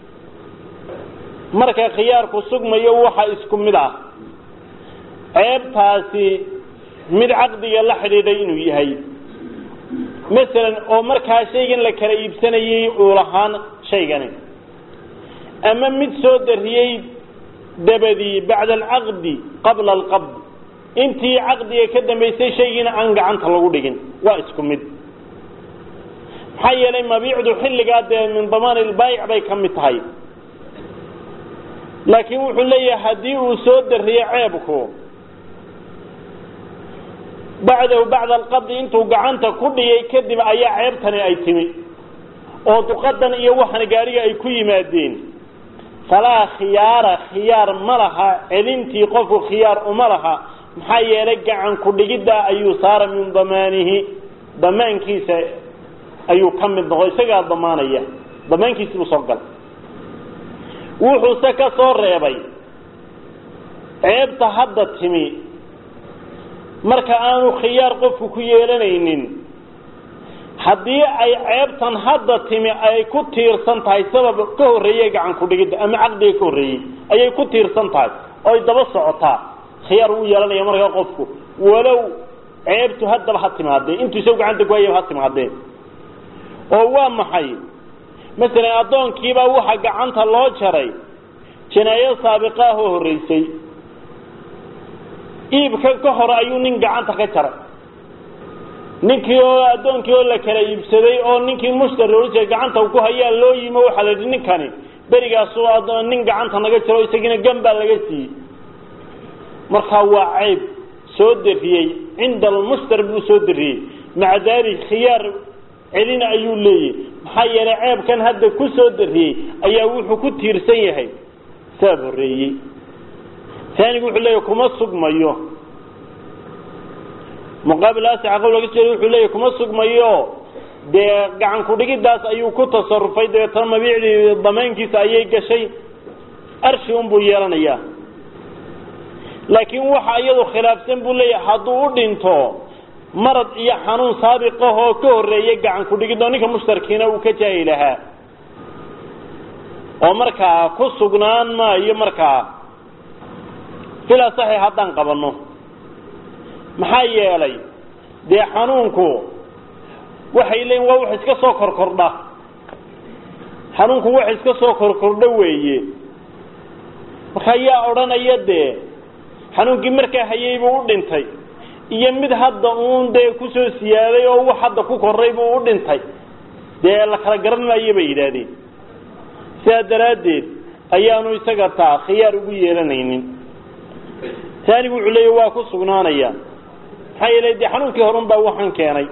marka khiyaarku sugmayo waxa isku mid ah ceebtaasi mid caqdiga la xidhiidhay inuu yahay masalan oo markaa shaygan la kala iibsanayay uu lahaan shaygani ama mid soo dariyey dabadii bacda alcaqdi qabla alqabd intii caqdiga ka dambaysay shaygiina aan gacanta lagu dhigin waa isku mid maxaa yeelay mabiicdu xilligaa dee min damaan ilbaayic bay ka mid tahay laakiin wuxuu leeyahay haddii uu soo dariyo ceebku bacdahu bacda alqabdi intuu gacanta ku dhigay kadib ayaa ceebtani ay timi oo duqadan iyo waxan gaariga ay ku yimaadeen falaa khiyaara khiyaar ma laha celintii qofku khiyaar uma laha maxaa yeelay gacan ku-dhigidda ayuu saara min damaanihi damaankiisa ayuu ka mid noqo isagaa damaanaya damaankiisi buu soo gal wuxuuse ka soo reebay ceebta hadda timi marka aanu khiyaar qofku ku yeelanaynin haddii ay ceebtan hadda timi ay ku tiirsan tahay sabab ka horreeye gacan ku-dhigidda ama caqdiga ka horreeyey ayay ku tiirsan tahay oy daba socotaa khiyaar wuu yeelanaya markaa qofku walow ceebtu haddaba ha timaadee intuu isagu gacanta ku hayaba ha timaadee oo waa maxay masalan addoonkiibaa waxa gacanta loo jaray jinaayo saabiqa ah oo horreysay iibka ka hore ayuu nin gacanta ka jaray ninkii oo addoonkii oo la kala iibsaday oo ninkii mushtari ohan jiray gacanta ku hayaa loo yimo waxaa la yidhi ninkani berigaasu nin gacanta naga jiro isagiina gan baa laga siiyey markaa waa cayb soo dariyey cinda almushtari buu soo dariyey maca daalik khiyaar celina ayuu leeyahy maxaa yeelay ceebkan hadda ku soo dariyey ayaa wuxuu ku tiirsan yahay sabab horreeyey taanigu wuxuu leeyahy kuma sugmayo muqaabil asica qowl laga soo wuxuu leeyahy kuma sugmayo dee gacan ku-dhigiddaas ayuu ku tasarufay dabeetana mabiicdii damaankiisa ayay gashay arshi unbuu yeelanayaa laakiin waxa iyadu khilaafsan buu leeyahay hadduu u dhinto marad iyo xanuun saabiqahoo ka horreeyay gacan ku-dhigid oo ninka mushtarkiina uu ka jaahi lahaa oo markaa ku sugnaan maayo markaa filaa saxiix haddaan qabanno maxaa yeelay dee xanuunku waxay leeyiin waa wax iska soo korkordha xanuunku wax iska soo korkordho weeye marka yaa odhanaya dee xanuunkii markaa hayay buu u dhintay iyo mid hadda uun dee kusoo siyaaday oo wax hadda ku koray buu u dhintay dee la kala garan maayo bay yidhaahdeen sidaa daraaddeed ayaanu isaga taa khiyaar ugu yeelanaynin taanigu wuxuu leeya waa ku sugnaanaya maxaa yeelay dee xanuunkii horun baa waxaan keenay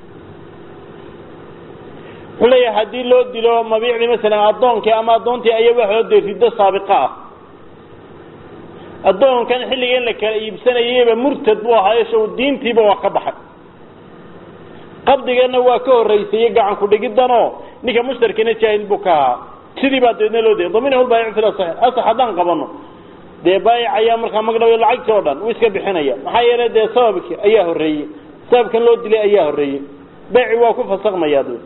wuxuu leeyahay haddii loo dilo mabiicdii masalan addoonkii ama addoontii ayaa waxoo dee riddo saabiqa ah addoonkan xilliga in la kala iibsanayayba murtad buu ahaayo show diintiiba waa ka baxay qabdigana waa ka horraysayey gacan ku-dhigiddanoo ninka mushtarkiina jaahil buu ka ahaa sidii baa dabeedna loo dayay daminahu lbaayic fil asax asax haddaan qabano dee baayic ayaa markaa magdhaw lacagtii oo dhan uu iska bixinaya maxaa yeelay dee sababki ayaa horreeyey sababkan loo dilay ayaa horreeyey beeci waa ku fasakmayaa d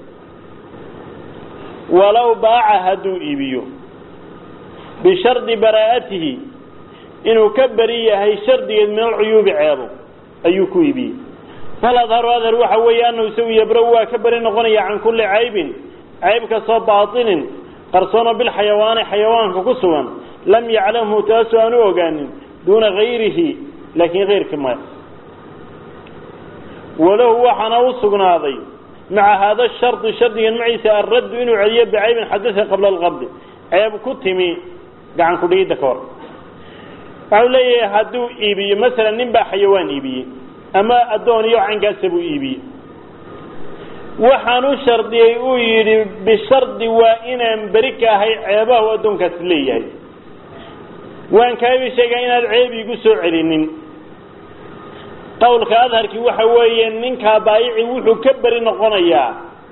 walow baaca hadduu iibiyo bishardi baraa'atihi inuu ka beri yahay shardigeed min alcuyuubi ceebo ayuu ku iibiyey fal adharu adhar waxa weeye anahu isagu yabrow waa ka beri noqonaya can kulli caybin cayb kastoo baatinin qarsoono bilxayawaani xayawaanka ku sugan lam yaclamhu taasoo aanu ogaanin duuna gayrihi laakiin kayrkii maya walahu waxaana u sugnaaday maca haada shardi shardigan maciisa alraddu inuu celiyo bicaybin xadada qabla alqabdi ceeb ku timi gacan kudhigidda ka hor waxau leeyahay hadduu iibiyo masalan nin baa xayawaan iibiyey ama addoon iyo caynkaasa buu iibiyey waxaan u shardiyey uu yidhi bishardi waa inaan beri ka ahay ceebaha u addoonkaasi leeyahay waan kaabi sheegaa inaad ceeb iigu soo celinin qawlka adharkii waxa weeye ninkaa baayici wuxuu ka beri noqonayaa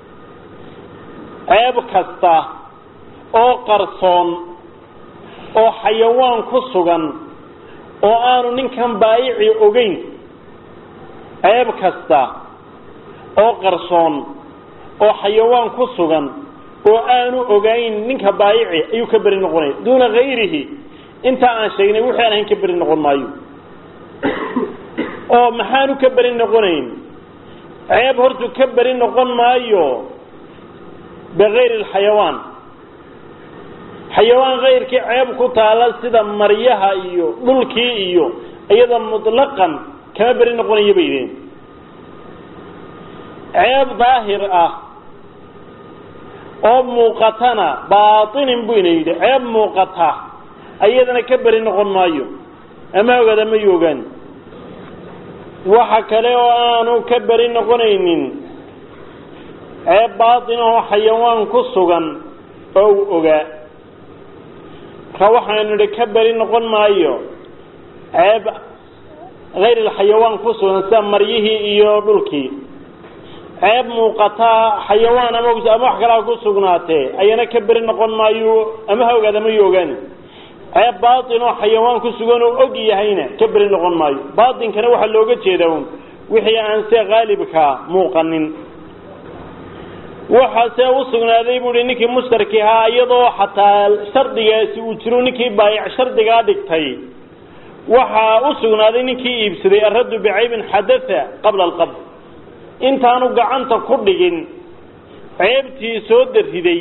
ceeb kasta oo qarsoon oo xayawaan ku sugan oo aanu ninkan baayici ogeyn ceeb kasta oo qarsoon oo xayawaan ku sugan oo aanu ogayn ninka baayici ayuu ka beri noqonaya duuna gayrihi intaa aan sheegnay wixii aan ahayn ka beri noqon maayo oo maxaanu ka beri noqonayn ceeb hortu ka beri noqon maayo bikayri alxayawaan xayawaan kayrkii ceeb ku taala sida maryaha iyo dhulkii iyo iyada mutlaqan kama beri noqonayo bay yidheen ceeb daahir ah oo muuqatana baatinin bu ina yidhi ceeb muuqata ayadana ka beri noqon maayo ama ogaada mayu ogaan waxa kale oo aanu ka beri noqonaynin ceeb baatin oo xayawaan ku sugan oo uu ogaa marka waxaanu idhi ka beri noqon maayo ceeb hayr alxayawaan ku sugan sida maryihii iyo dhulkii ceeb muuqataa xayawaan ama ama wax kalaa ku sugnaatee ayana ka beri noqon maayo ama ha ogaada mayu ogaani ceeb baatin oo xayawaan ku sugan oo og yahayna ka beri noqon maayo baatinkana waxaa looga jeeda un wixii aan see haalibkaa muuqanin waxaase u sugnaaday buuhi ninkii mushtarki ahaa iyadoo xataa shardigaasi uu jiro ninkii baayic shardigaa dhigtay waxaa u sugnaaday ninkii iibsaday araddu bicaybin xadatha qabla alqabd intaanu gacanta ku dhigin ceebtii soo dariday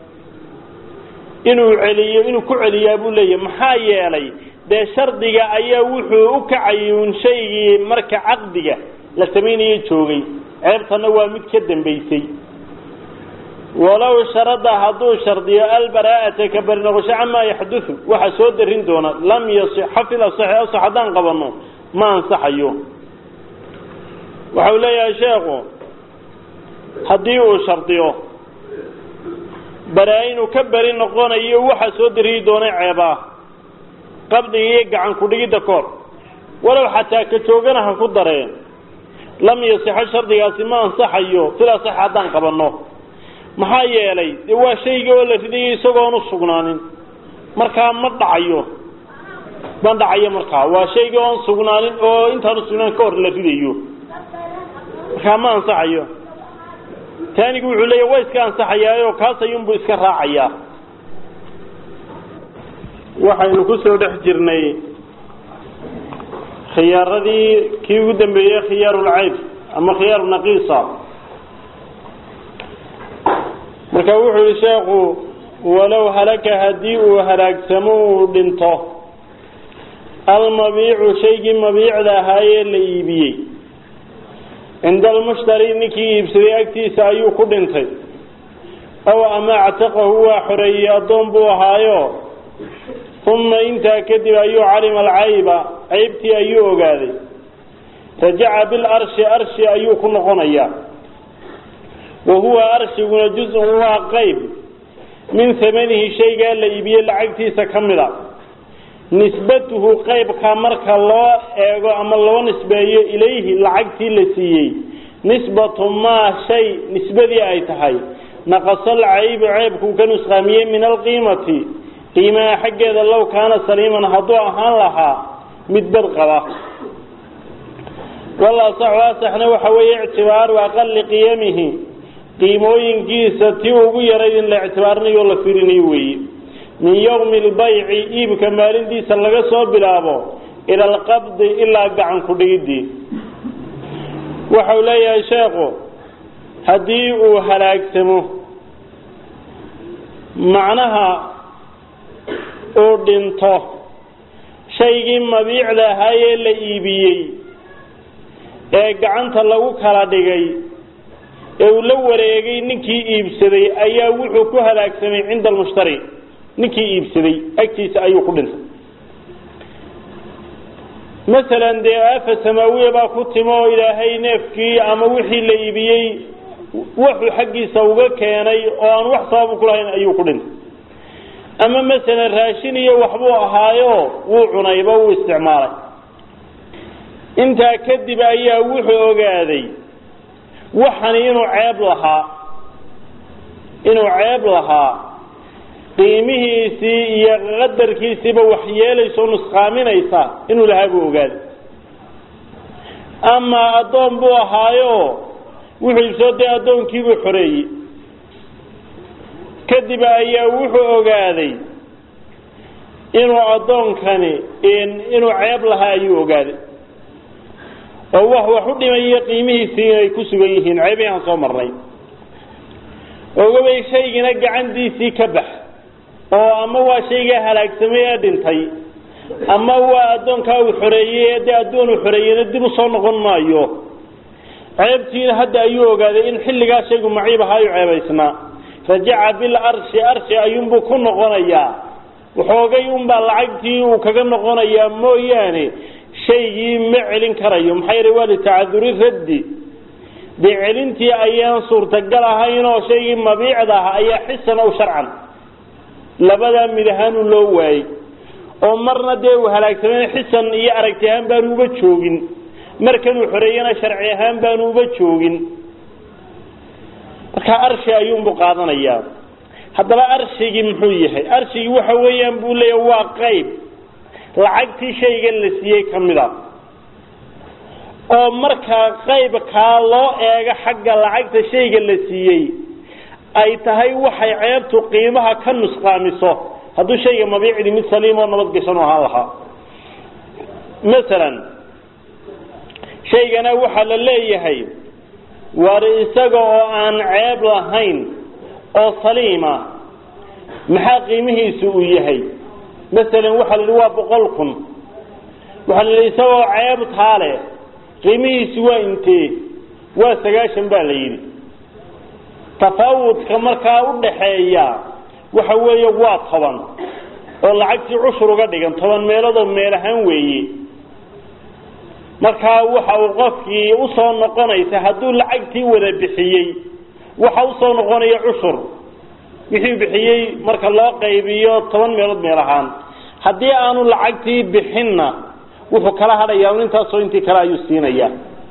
inuu celiyo inuu ku celiyaa buu leeyahy maxaa yeelay dee shardiga ayaa wuxuu u kacayay un shaygii marka caqdiga la samaynayay joogay ceebtana waa mid ka dambaysay walow sharada hadduu shardiyo albaraa'ata ka beri noqosho camaa yaxdudu waxa soo darin doona lam yasixa fil asaxi asax haddaan qabanno ma ansaxayo waxau leeyahay sheekhu haddii uu shardiyo baraa inuu ka beri noqonayo waxa soo dariyi doonay ceebaa qabdiga iyo gacan ku-dhigidda koor walow xataa ka joogana ha ku dareen lam yasixo shardigaasi ma ansaxayo fil asaxi haddaan qabanno maxaa yeelay dee waa shayga oo la ridayo isagoon u sugnaanin markaa ma dhacayo ma dhacayo markaa waa shayga oon sugnaanin oo intaan usugnaan ka hor la ridayo markaa ma ansaxayo taanigu wuxuu leeya waa iska ansaxayaayoo kaas ayuunbuu iska raacayaa waxaynu ku soo dhex jirnay khiyaaradii kii ugu dambeeyey khiyaarulcayb ama khiyaaru naqiisa marka wuxuu yihi sheekhu walow halaka haddii uu halaagsamo uu dhinto almabiicu shaygii mabiicda ahaayee la iibiyey cinda almushtari ninkii iibsaday agtiisa ayuu ku dhintay aw ama actaqahu waa xoreeyey addoon buu ahaayo uma intaa kadib ayuu calima alcayba caybtii ayuu ogaaday rajaca bilarshi arshi ayuu ku noqonayaa wa huwa arshiguna juz-un waa qeyb min hamanihi shaygaa la iibiyey lacagtiisa ka mid a nisbatuhu qeybka marka loo eego ama loo nisbeeyo ilayhi lacagtii la siiyey nisbatu maa shay nisbadii ay tahay naqasal caybu ceybkuu ka nusqaamiyey min alqiimati qiimaha xaggeeda low kaana saliiman hadduu ahaan lahaa mid bad qaba wal asaxu asaxna waxa weeye ictibaaru aqali qiyamihi qiimooyinkiisa tii ugu yarayd in la ictibaarinayo la firinayo weeye min yowmi lbayci iibka maalintiisa laga soo bilaabo ila alqabdi ilaa gacan ku dhigidii waxau leeyahay sheekhu haddii uu halaagsamo macnaha uu dhinto shaygii mabiicda ahaayee la iibiyey ee gacanta lagu kala dhigay ee uu la wareegay ninkii iibsaday ayaa wuxuu ku halaagsamay cinda almushtari ninkii iibsaday agtiisa ayuu ku dhintay masalan dee aafa samaawiya baa ku timo oo ilaahay neefkii ama wixii la iibiyey wuxuu xaggiisa uga keenay oo aan wax sababu ku lahayn ayuu ku dhintay ama masalan raashin iyo waxbuu ahaayo wuu cunayba wuu isticmaalay intaa kadib ayaa wuxuu ogaaday waxani inuu ceeb lahaa inuu ceeb lahaa qiimihiisii iyo qadarkiisiiba waxyeelayso nusqaaminaysa inuu lahaa buu ogaaday ama addoon buu ahaayo wuxuu ibsoo dee addoonkiibuu xoreeyey kadib ayaa wuxuu ogaaday inuu addoonkani inuu ceeb lahaa ayuu ogaaday oo wax wax u dhimayo qiimihiisii inay ku sugan yihiin ceebihii aan soo marnay ogabay shaygina gacantiisii ka bax oo ama waa shaygaa halaagsamay ee dhintay ama waa addoonkaa uu xoreeyey ee dee addoon uu xoreeyeyna dib u soo noqon maayo ceebtiina hadda ayuu ogaaday in xilligaa shaygu maciib ahaayu ceebaysnaa rajaca bil arshi arshi ayuunbuu ku noqonayaa waxoogay unbaa lacagtii uu kaga noqonayaa mooyaane shaygii ma celin karayo maxaa yeele waa litacaduri raddi dee celintii ayaan suurtagal ahayn oo shaygii mabiicda ah ayaa xisan ow sharcan labadaa mid ahaanu loo waayey oo marna dee uu halaagsamay xisan iyo aragti ahaan baanu uba joogin markanuu xoreeyana sharci ahaan baanu uba joogin markaa arshi ayuunbuu qaadanayaa haddaba arshigii muxuu yahay arshigii waxa weeyaan buu leeyahay waa qayb lacagtii shaygan la siiyey ka mid a oo markaa qaybkaa loo eego xagga lacagta shayga la siiyey ay tahay waxay ceebtu qiimaha ka nusqaamiso hadduu shayga mabiicdi mid saliim oo nabadgashan u ahaan lahaa masalan shaygana waxaa la leeyahay war isaga oo aan ceeb lahayn oo saliima maxaa qiimihiisu uu yahay masalan waxaa la yidhi waa boqol kun waxaa la yidhi isagoo ceeb taale qiimihiisu waa intee waa sagaashan baa la yidhi tafaawudka markaa u dhaxeeya waxa weeye waa toban oo lacagtii cushur uga dhigan toban meeloodoo meel ahaan weeye markaa waxa uu qofkii usoo noqonaysa hadduu lacagtii wada bixiyey waxa usoo noqonaya cushur wixii bixiyey marka loo qaybiyo toban meelood meel ahaan haddii aanu lacagtii bixinna wuxuu kala hadhayaa intaasoo intii kale ayuu siinaya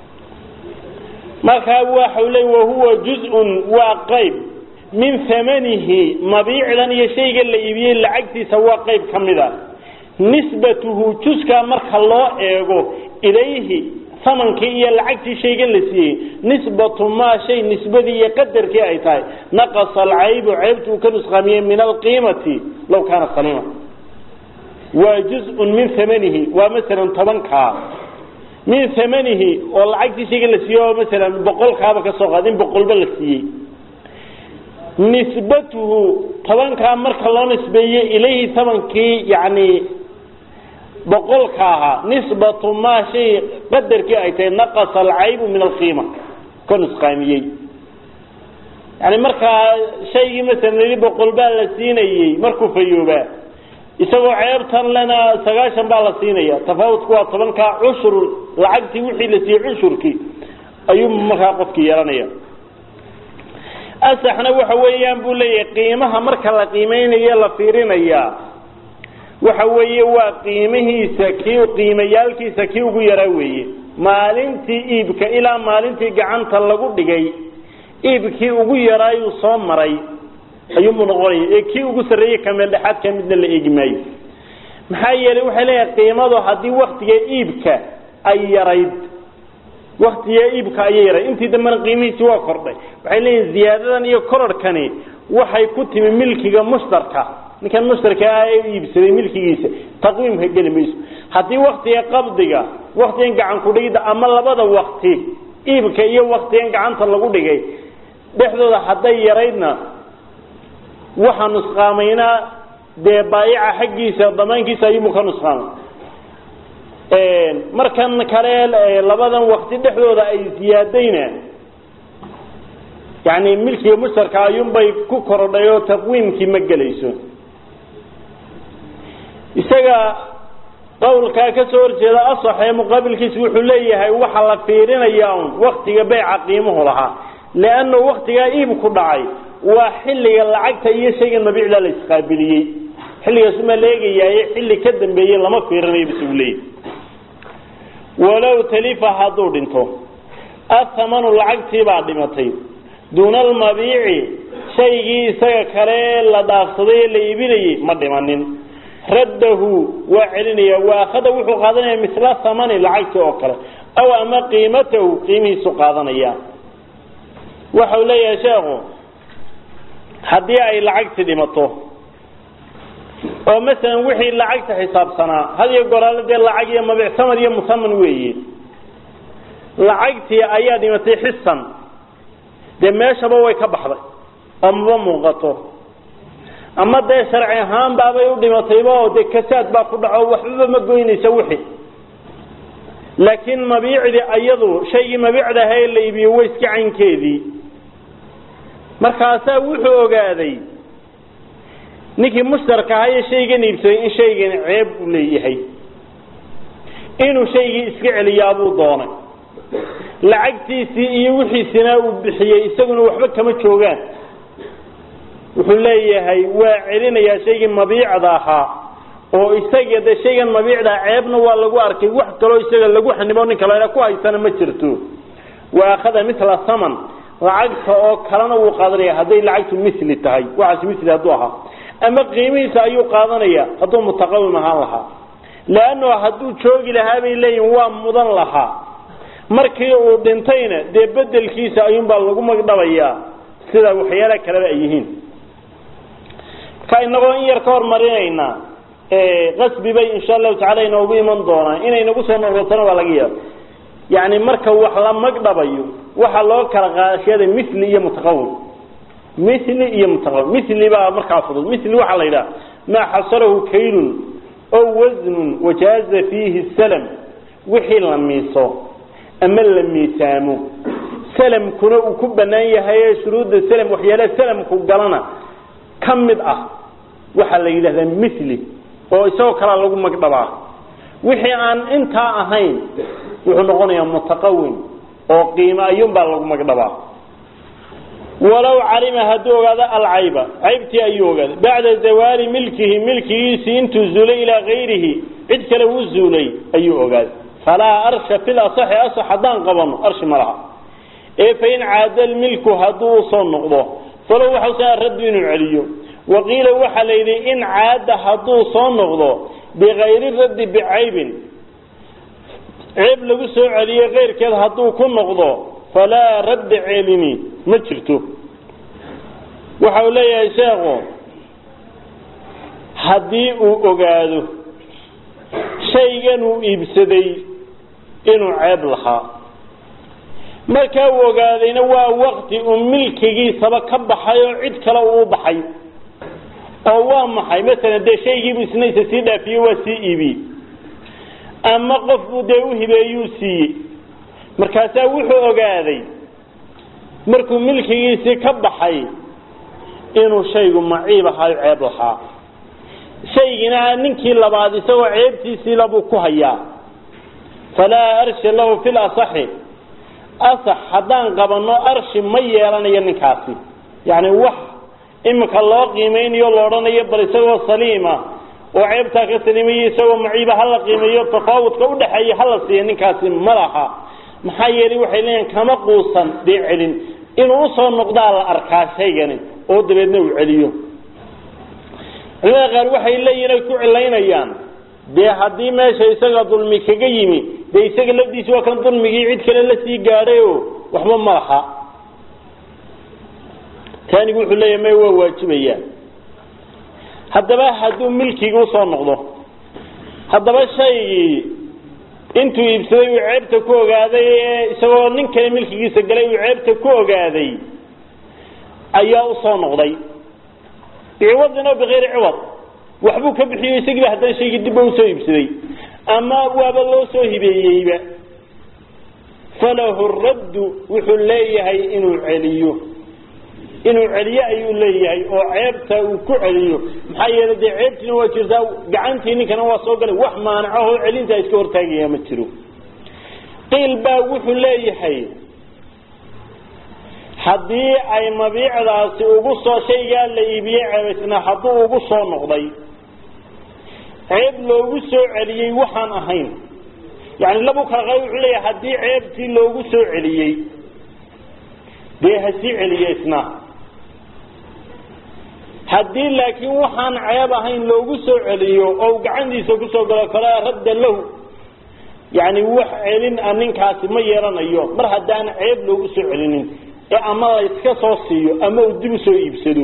markaa waxau le wahuwa juz-un waa qayb min hamanihi mabiicdan iyo shayga la iibiyey lacagtiisa waa qayb ka mid a nisbatuhu juskaa marka loo eego ilayhi samankii iyo lacagtii shaygan la siiyey nisbatu maa shay nisbadii iyo qadarkii ay tahay naqasa alcaybu ceybtu uu ka nusqaamiyey min alqiimati law kaana saliima waa juz-un min amanihi waa masalan tobankaa min amanihi oo lacagtii shayga la siiyey oo masalan boqolkaaba ka soo qaad in boqolba la siiyey nisbatuhu tobankaa marka loo nisbeeye ilayhi tamankii yani boqolka ahaa nisbatu maa shay qadarkii ay tahay naqasa alcaybu min alqiima ka nusqaamiyey yani markaa shaygii masalan yidhi boqol baa la siinayey markuu fayoobaa isagoo ceebtan lena sagaashan baa la siinaya tafaawutku waa tobankaa cushur lacagtii wixii la siiyey cushurkii ayuu markaa qofkii yeelanaya asaxna waxa weeyaan buu leeyahay qiimaha marka la qiimeynayo la fiirinaya waxa weeye waa qiimihiisa kii qiimayaalkiisa kii ugu yaraa weeye maalintii iibka ilaa maalintii gacanta lagu dhigay iibkii ugu yaraayuu soo maray ayuunbuu noqonaya ee kii ugu sarreeyey kameeldhexaadka midna la eegi maayo maxaa yeelay waxay leeyahay qiimadu haddii waktiga iibka ay yarayd waktiga iibka ayay yarayd intii dambena qiimihiisi waa kordhay waxay leeyihin ziyaadadan iyo korarhkani waxay ku timi milkiga mushtarka ninkan mushtarka ah ee iibsaday milkigiisa taqwiimka geli mayso haddii waktiga qabdiga waktigan gacan kudhigida ama labada wakti iibka iyo waktigan gacanta lagu dhigay dhexdooda hadday yaraydna waxaa nusqaamaynaa dee baayica xaggiisa damaankiisa ayuubu ka nusqaamay markan kale labadan wakti dhexdooda ay siyaadayna yani milkiga mushtarka ayuunbay ku korodhay oo taqwiimkii ma gelayso isaga qawlkaa ka soo horjeeda asax ee muqaabilkiisa wuxuu leeyahay waxa la fiirinayaa un waktiga beyca qiimuhu lahaa leanna waktigaa iibku dhacay waa xilliga lacagta iyo shaygan mabiicda la isqaabiliyey xilligaasuma la eegayaaye xilli ka dambeeyey lama fiirinayo bisugu leeyahy walow talifa hadduu dhinto athamanu lacagtii baa dhimatay duuna almabiici shaygii isaga kale la dhaafsaday ee la iibinayey ma dhimanin raddahu waa celinaya waakhada wuxuu qaadanaya misla thamani lacagtii oo kale aw ama qiimatahu qiimihiisu qaadanaya waxau leeyahay sheekhu haddii ay lacagti dhimato oo masalan wixii lacagta xisaabsanaa had iyo goraale dee lacag iyo mabiic samad iyo musaman weeye lacagtii ayaa dhimatay xisan dee meeshaba way ka baxday oo maba muuqato ama dee sharci ahaan baabay u dhimatayba oo dee kasaad baa ku dhaco waxbaba ma goynaysa wixii laakiin mabiicdii ayadu shaygii mabiicda ahaa ee la iibiyey way iska caynkeedii markaasaa wuxuu ogaaday ninkii mushtarka ahaa ee shaygan iibsaday in shaygan ceeb u leeyahay inuu shaygii iska celiyaabuu doonay lacagtiisii iyo wixiisina uu bixiyey isaguna waxba kama joogaan wuxuu leeyahay waa celinayaa shaygii mabiicda ahaa oo isaga de shaygan mabiicda ceebna waa lagu arkay wax kaloo isaga lagu xanibo nin kale ku haysana ma jirto wa akhada mila saman lacagta oo kalena wuu qaadanaya hadday lacagtu mili tahay waxaas mili hadduu ahaa ama qiimihiisa ayuu qaadanaya hadduu mutaqawim ahaan lahaa leanno hadduu joogi lahaa bay leeyihin waa mudan lahaa markii uu dhintayna dee bedelkiisa ayuunbaa lagu magdhabayaa sida waxyaala kaleba ay yihiin marka inagoo in yar ka hormarinayna qasbi bay insha allahu tacala inoogu iman doonaan inay nagu soo noqotona waa laga yaaba yani marka wax la magdhabayo waxaa loo kala qaashada mili iyo mutaqawim mili iyo mutaqawim mili baa markaa fudud mili waxaa la yidhaha maa xasarahu kaylun oo wasnun wajaaza fiihi salam wixii la miiso ama la miisaamo salamkuna uu ku banaan yahay shuruudda salam waxyaalaha salamku galana ka mid ah waxaa la yidhahdaa mili oo isagoo kalaa lagu magdhabaa wixii aan intaa ahayn wuxuu noqonayaa mutaqawim oo qiimo ayuunbaa lagu magdhabaa walow calima hadduu ogaado alcayba caybtii ayuu ogaaday bacda zawaali milkihi milkigiisii intuu zuulay ilaa kayrihi cid kale uu zuulay ayuu ogaaday falaa arsha fil asaxi asax haddaan qabano arshi ma laha ee fain caada lmilku hadduu usoo noqdo falow waxausa raddu inuu celiyo waqiila waxaa la yidhi in caada hadduu soo noqdo bikayri raddi bicaybin ceeb lagu soo celiyo keyrkeed hadduu ku noqdo falaa radda celini ma jirto waxa uu leeyahay sheekhu haddii uu ogaado shaygan uu iibsaday inuu ceeb lahaa markaa uu ogaadayna waa wakti uu milkigiisaba ka baxay oo cid kale uu baxay oo waa maxay masalan dee shaygiibu isna isa sii dhaafiyey waa sii iibiyey ama qofbuu dee u hibeeyuu siiyey markaasaa wuxuu ogaaday markuu milkigiisii ka baxay inuu shaygu maciib ahaayo ceeb lahaa shaygina ninkii labaad isagoo ceebtiisiila buu ku hayaa falaa arshi lahu fi lasaxi asax haddaan qabanno arshi ma yeelanayo ninkaasi yacni wax iminka loo qiimeynayo la odhanayo bal isagoo saliima oo ceebtaa ka saliimayo isagoo maciiba hala qiimeeyo tafaawudka udhaxeeya hala siiya ninkaasi ma laha maxaa yeelay waxay leeyihin kama quusan dee celin inuu usoo noqdaa la arkaa shaygani oo dabeedna uu celiyo culimada qaar waxay leeyihin ay ku cilaynayaan dee haddii meesha isaga dulmi kaga yimi dee isaga lafdiisi waa kan dulmigii cid kale la sii gaadhay oo waxba ma laha taanigu wuxuu leeyahay may waa waajibayaan haddaba hadduu milkigi usoo noqdo haddaba shaygii intuu iibsaday uu ceebta ku ogaaday ee isagoo nin kale milkigiisa galay uu ceebta ku ogaaday ayaa usoo noqday biciwadin oo bikayri ciwad waxbuu ka bixiyo isagiiba haddana shaygii dibba usoo iibsaday ama waaba loo soo hibeeyeyba falahu raddu wuxuu leeyahay inuu celiyo inuu celiyo ayuu leeyahay oo ceebta uu ku celiyo maxaa yeelay dee ceebtiina waa jirtaa gacantii ninkana waa soo galay wax maanacaho celintaa iska hortaagaya ma jiro qiil baa wuxuu leeyahay haddii ay mabiicdaasi ugu soo shaygaa la iibiyey ceebaysnaa hadduu ugu soo noqday ceeb loogu soo celiyey waxaan ahayn yani labu kala qaba wuxuu leeyahay haddii ceebtii loogu soo celiyey dee ha sii celiye isna haddii laakiin waxaan ceeb ahayn loogu soo celiyo oo gacantiisa kusoo galo falaa radda lahu yani wax celin a ninkaasi ma yeelanayo mar haddaan ceeb loogu soo celinin ee ama la iska soo siiyo ama uu dib usoo iibsado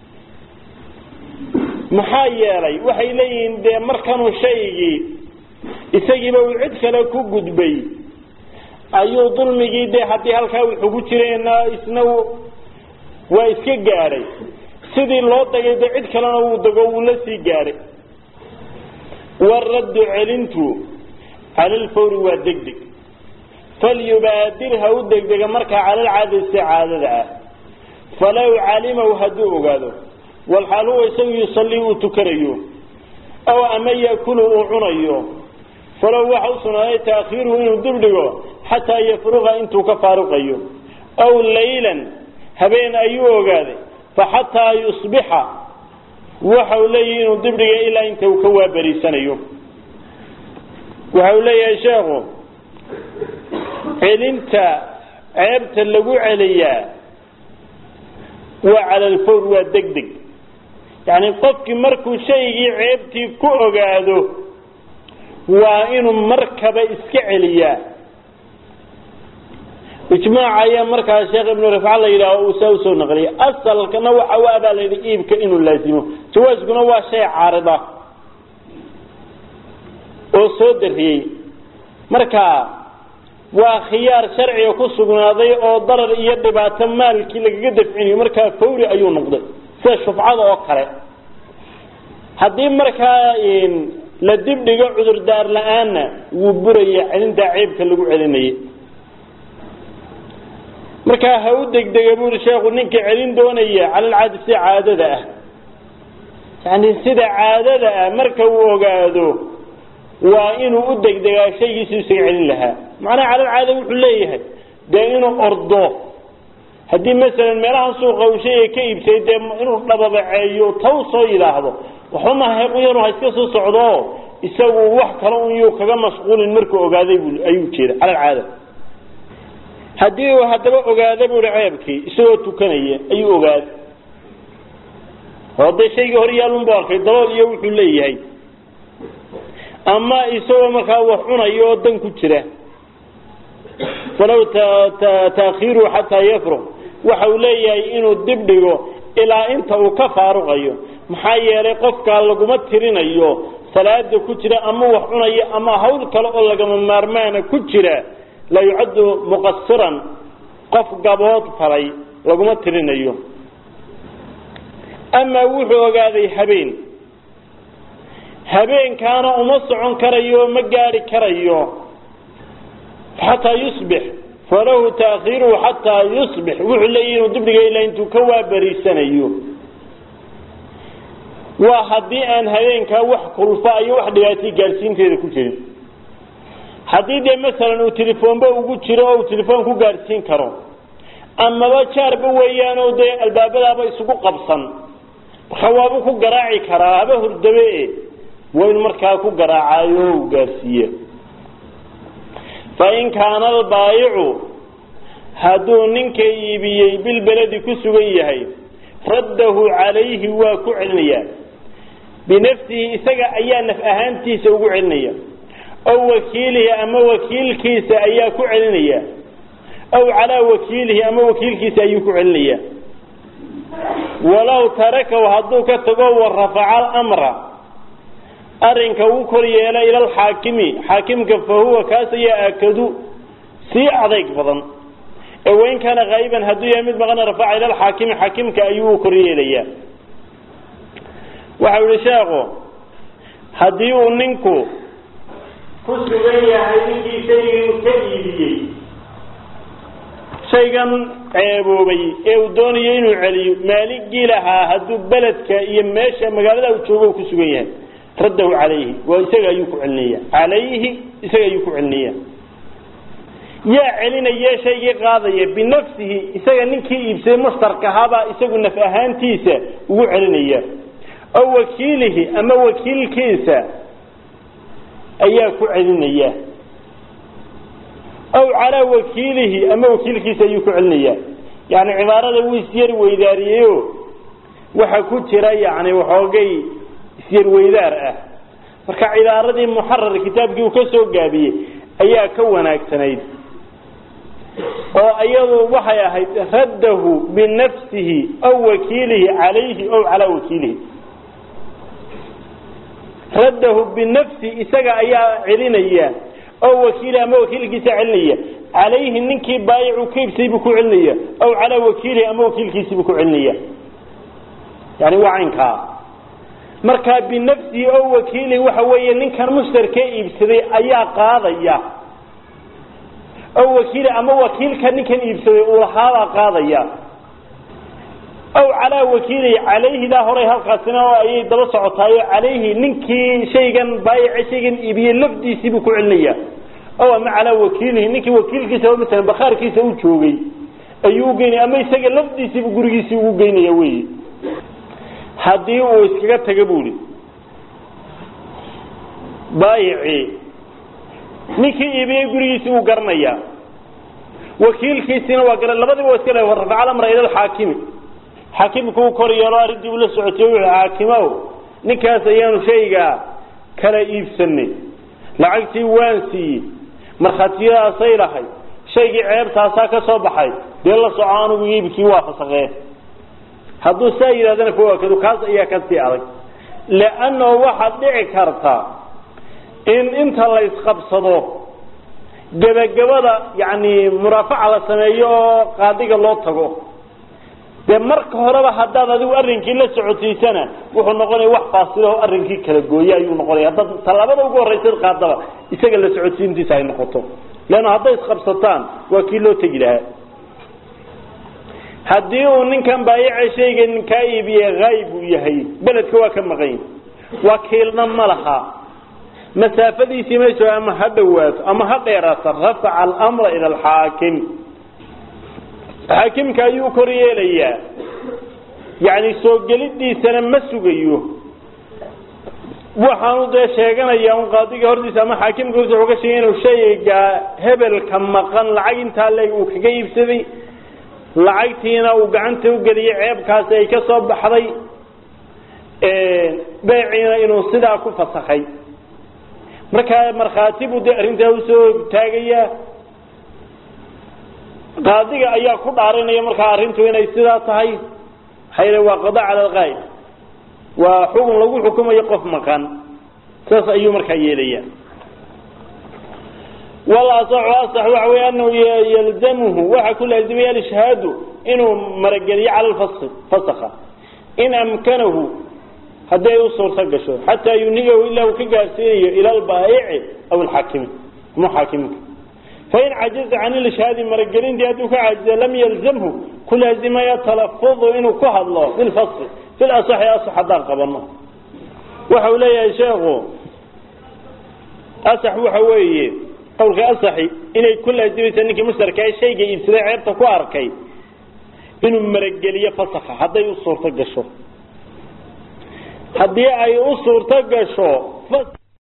maxaa yeelay waxay leeyihiin dee markanuu shaygii isagiiba uu cid kale ku gudbay ayuu dulmigii dee haddii halkaa wuxuu ku jirayna isna waa iska gaadhay sidii loo dagay dee cid kalena wuu dago wuu la sii gaadhay waraddu celintu cala lfawri waa deg deg falyubaadir ha u degdega markaa calalcaadaysi caadada ah falow calimaw hadduu ogaado walxaal huwa isagu yusallii uu tukanayo aw ama yakulu uu cunayo falow waxa u sugnaaday taakhiiruhu inuu dibdhigo xataa yafruqa intuu ka faaruqayo aw laylan habeen ayuu ogaaday faxataa yusbixa waxa uu leeyahay inuu dibdhiga ilaa inta uu ka waabariisanayo waxa uu leeyahay sheekhu celinta ceebta lagu celiyaa waa cala alfawr waa deg deg yacni qofkii markuu shaygii ceebtii ku ogaado waa inuu markaba iska celiyaa ijmaac ayaa markaa sheekh ibnu rifca la yidhaaho uu saa usoo naqliyay asalkana waxa u abaa la yidhi iibka inuu laazimo jawaaskuna waa shay caarida oo soo dariyey marka waa khiyaar sharciga ku sugnaaday oo darar iyo dhibaato maalkii lagaga dafcinayo markaa fawri ayuu noqday sida shufcada oo kale haddii markaa la dibdhigo cudurdaar la-aanna wuu buraya celintaa ceebka lagu celinayay markaa ha u degdega buuri sheekhu ninka celin doonaya calalcaadi sida caadada ah yani sida caadada ah marka uu ogaado waa inuu u degdegaa shaygiisu isaga celin lahaa macnaha calalcaada wuxuu leeyahay dee inuu ordo haddii masalan meelaha suuqa uu shayga ka iibsay dee inuu dhababaceeyo taw soo yidhaahdo waxba mahaequyanu ha iska soo socdo isagu wax kale un yuu kaga mashquulin markuu ogaaday bu ayuu jeeda calalcaada haddii uu haddaba ogaada buui ceebkii isagoo tukanaya ayuu ogaaday oo dee shaygii hor yaalunbu arkay dalool iyo wuxuu leeyahay ama isagoo markaa wax cunayo oo dan ku jira falaw taakhiiruhu xataa yafruq waxa uu leeyahay inuu dib dhigo ilaa inta uu ka faaruqayo maxaa yeelay qofkaa laguma tirinayo salaada ku jira ama wax cunaya ama hawl kale oo lagama maarmaana ku jira la yucaddu muqasiran qof gabood falay laguma tirinayo amaa wuxuu ogaaday habeen habeenkaana uma socon karayo ma gaari karayo xataa yusbix falahu taakhiiruhu xataa yusbix wuxuu leeyahi inuu dibdhiga ilaa intuu ka waabariisanayo waa haddii aan habeenkaa wax kulfa iyo wax dhibaatay gaadhsiinteeda ku jirin haddii dee masalan uu telefoonba ugu jiro oo uu telefoon ku gaadhsiin karo amaba jaarba weeyaan oo dee albaabadaaba isugu qabsan marka waabuu ku garaaci karaa haba hurdabe waa inu markaa ku garaacayo o u gaadhsiiye fain kaana albaayicu hadduu ninka iibiyey bilbeledi ku sugan yahay raddahu calayhi waa ku celinayaa binafsihi isaga ayaa naf ahaantiisa ugu celinaya aw wakiilihi ama wakiilkiisa ayaa ku celinaya aw calaa wakiilihi ama wakiilkiisa ayuu ku celinaya walow tarakahu hadduu ka tago wa rafaca alamra arrinka uu kor yeela ila alxaakimi xaakimka fa huwa kaas ayaa aakadu sii adayg badan ee wain kaana haa'iban hadduu yahay mid maqana rafaca ila alxaakimi xaakimka ayuu kor yeelayaa waxau yihi sheekhu haddii uu ninku ku sugan yahay ninkii shaygii ka iibiyey shaygan ceeboobay ee uu doonayo inuu celiyo maaligii lahaa hadduu beledka iyo meesha magaalada uu joogo ku sugan yahay raddahu calayhi waa isaga ayuu ku celinaya calayhi isaga ayuu ku celinaya yaa celinaya shaygii qaadaya binafsihi isaga ninkii iibsaday mushtarkahabaa isagu naf ahaantiisa ugu celinaya aw wakiilihi ama wakiilkiisa ayaa ku celinaya aw calaa wakiilihi ama wakiilkiisa ayuu ku celinaya yani cibaarada wuu isyar weydaariyeyo waxa ku jira yani waxoogay isyar weydaar ah marka cibaaradii muxarar kitaabkii uu ka soo gaabiyey ayaa ka wanaagsanayd oo iyadu waxay ahayd raddahu binafsihi aw wakiilihi calayhi aw calaa wakiilihi raddahu binafsi isaga ayaa celinaya oo wakiili ama wakiilkiisa celinaya calayhi ninkii baayicu ka ibsay buu ku celinaya aw calaa wakiilihi ama wakiilkiisii buu ku celinaya yani waa caynkaa markaa binafsihi oo wakiilihi waxa weeye ninkan mushtarkee iibsaday ayaa qaadaya oo wakiili ama wakiilka ninkan iibsaday uu lahaabaa qaadaya aw calaa wakiilihi calayhidaa horay halkaasina ayay daba socotaayo calayhi ninkii shaygan baayice shaygan iibiyey lafdiisii buu ku celinaya aw ama calaa wakiilihi ninkii wakiilkiisa masalan bakhaarkiisa u joogay ayuu ugeynaya ama isaga lafdiisiibuu gurigiisii ugu geynaya wey haddii uu iskaga taga buuhi baayicii ninkii iibiyey gurigiisii uu garanaya wakiilkiisiina waa gara labadiba waa iska le rafaca lamra ila alxaakimi xaakimku uu kor yeelo arrintii uu la socotay wuxuu xaakimow ninkaas ayaanu shayga kala iibsanay lacagtii waan siiyey markhaatiyadaasay lahay shaygii ceebtaasaa ka soo baxay dee la soco anugu iibkii waa fasaqee hadduu saa yidhahdana fawaakadu kaas ayaa kasii adag leannahu waxaad dhici karta in inta la isqabsado gebagabada yani muraafaca la sameeyo oo qaadiga loo tago dee marka horeba haddaad adigu arrinkii la socotiisana wuxuu noqonaya wax faasilaho arrinkii kala gooye ayuu noqonaya haddaad tallaabada ugu horraysa qaadaba isaga la socodsiintiisa ay noqoto leanna hadday isqabsataan waa kii loo tegi lahaa haddii uu ninkan baayaca shaygan kaa iibiye haayib uu yahay beledka waa ka maqan wakiilna ma laha masaafadiisii mayso ama ha dhawaato ama ha dheeraato rafaca almra ila alxaakim xaakimka ayuu kor yeelayaa yani soo gelidiisana ma sugayo waxaanu dee sheeganaya un qaadiga hortiisa ama xaakimka hortiisa wuxuu ka sheegay inuu shayga hebelka maqan lacag intaa leeg uu kaga iibsaday lacagtiina uu gacanta u geliyey ceebkaasi ay ka soo baxday beeciina inuu sidaa ku fasakhay markaa markhaati buu dee arrintaa usoo taagayaa qaadiga ayaa ku dhaarinaya markaa arrintu inay sidaa tahay maxaa yidhi waa qada cala alqaa'ib waa xukun lagu xukumayo qof maqan saas ayuu markaa yeelaya walasaxu asax waxa wey anahu yalzamuhu waxa ku laazimaya alishhaadu inuu marageliyo cala lfaski fasakha in amkanahu haddii ay u suurto gasho xataa yunigahu ilaa uu ka gaarsiinayo ila albaayici aw alxaakimi ama xaakiminka fain cajaza can ilishhaadi maragelintii hadduu ka caajiza lam yalzamhu ku laazimaya talafudu inuu ku hadlo bilfaski fil asaxi asax haddaan qabano waxa uu leeyahay sheekhu asax waxa weeye qawlka asaxi inay ku laazimaysa ninkii mushtarka ee shayga iibsaday ceebta ku arkay inuu marageliyo fasakha hadday u suurto gasho haddii ay u suurto gasho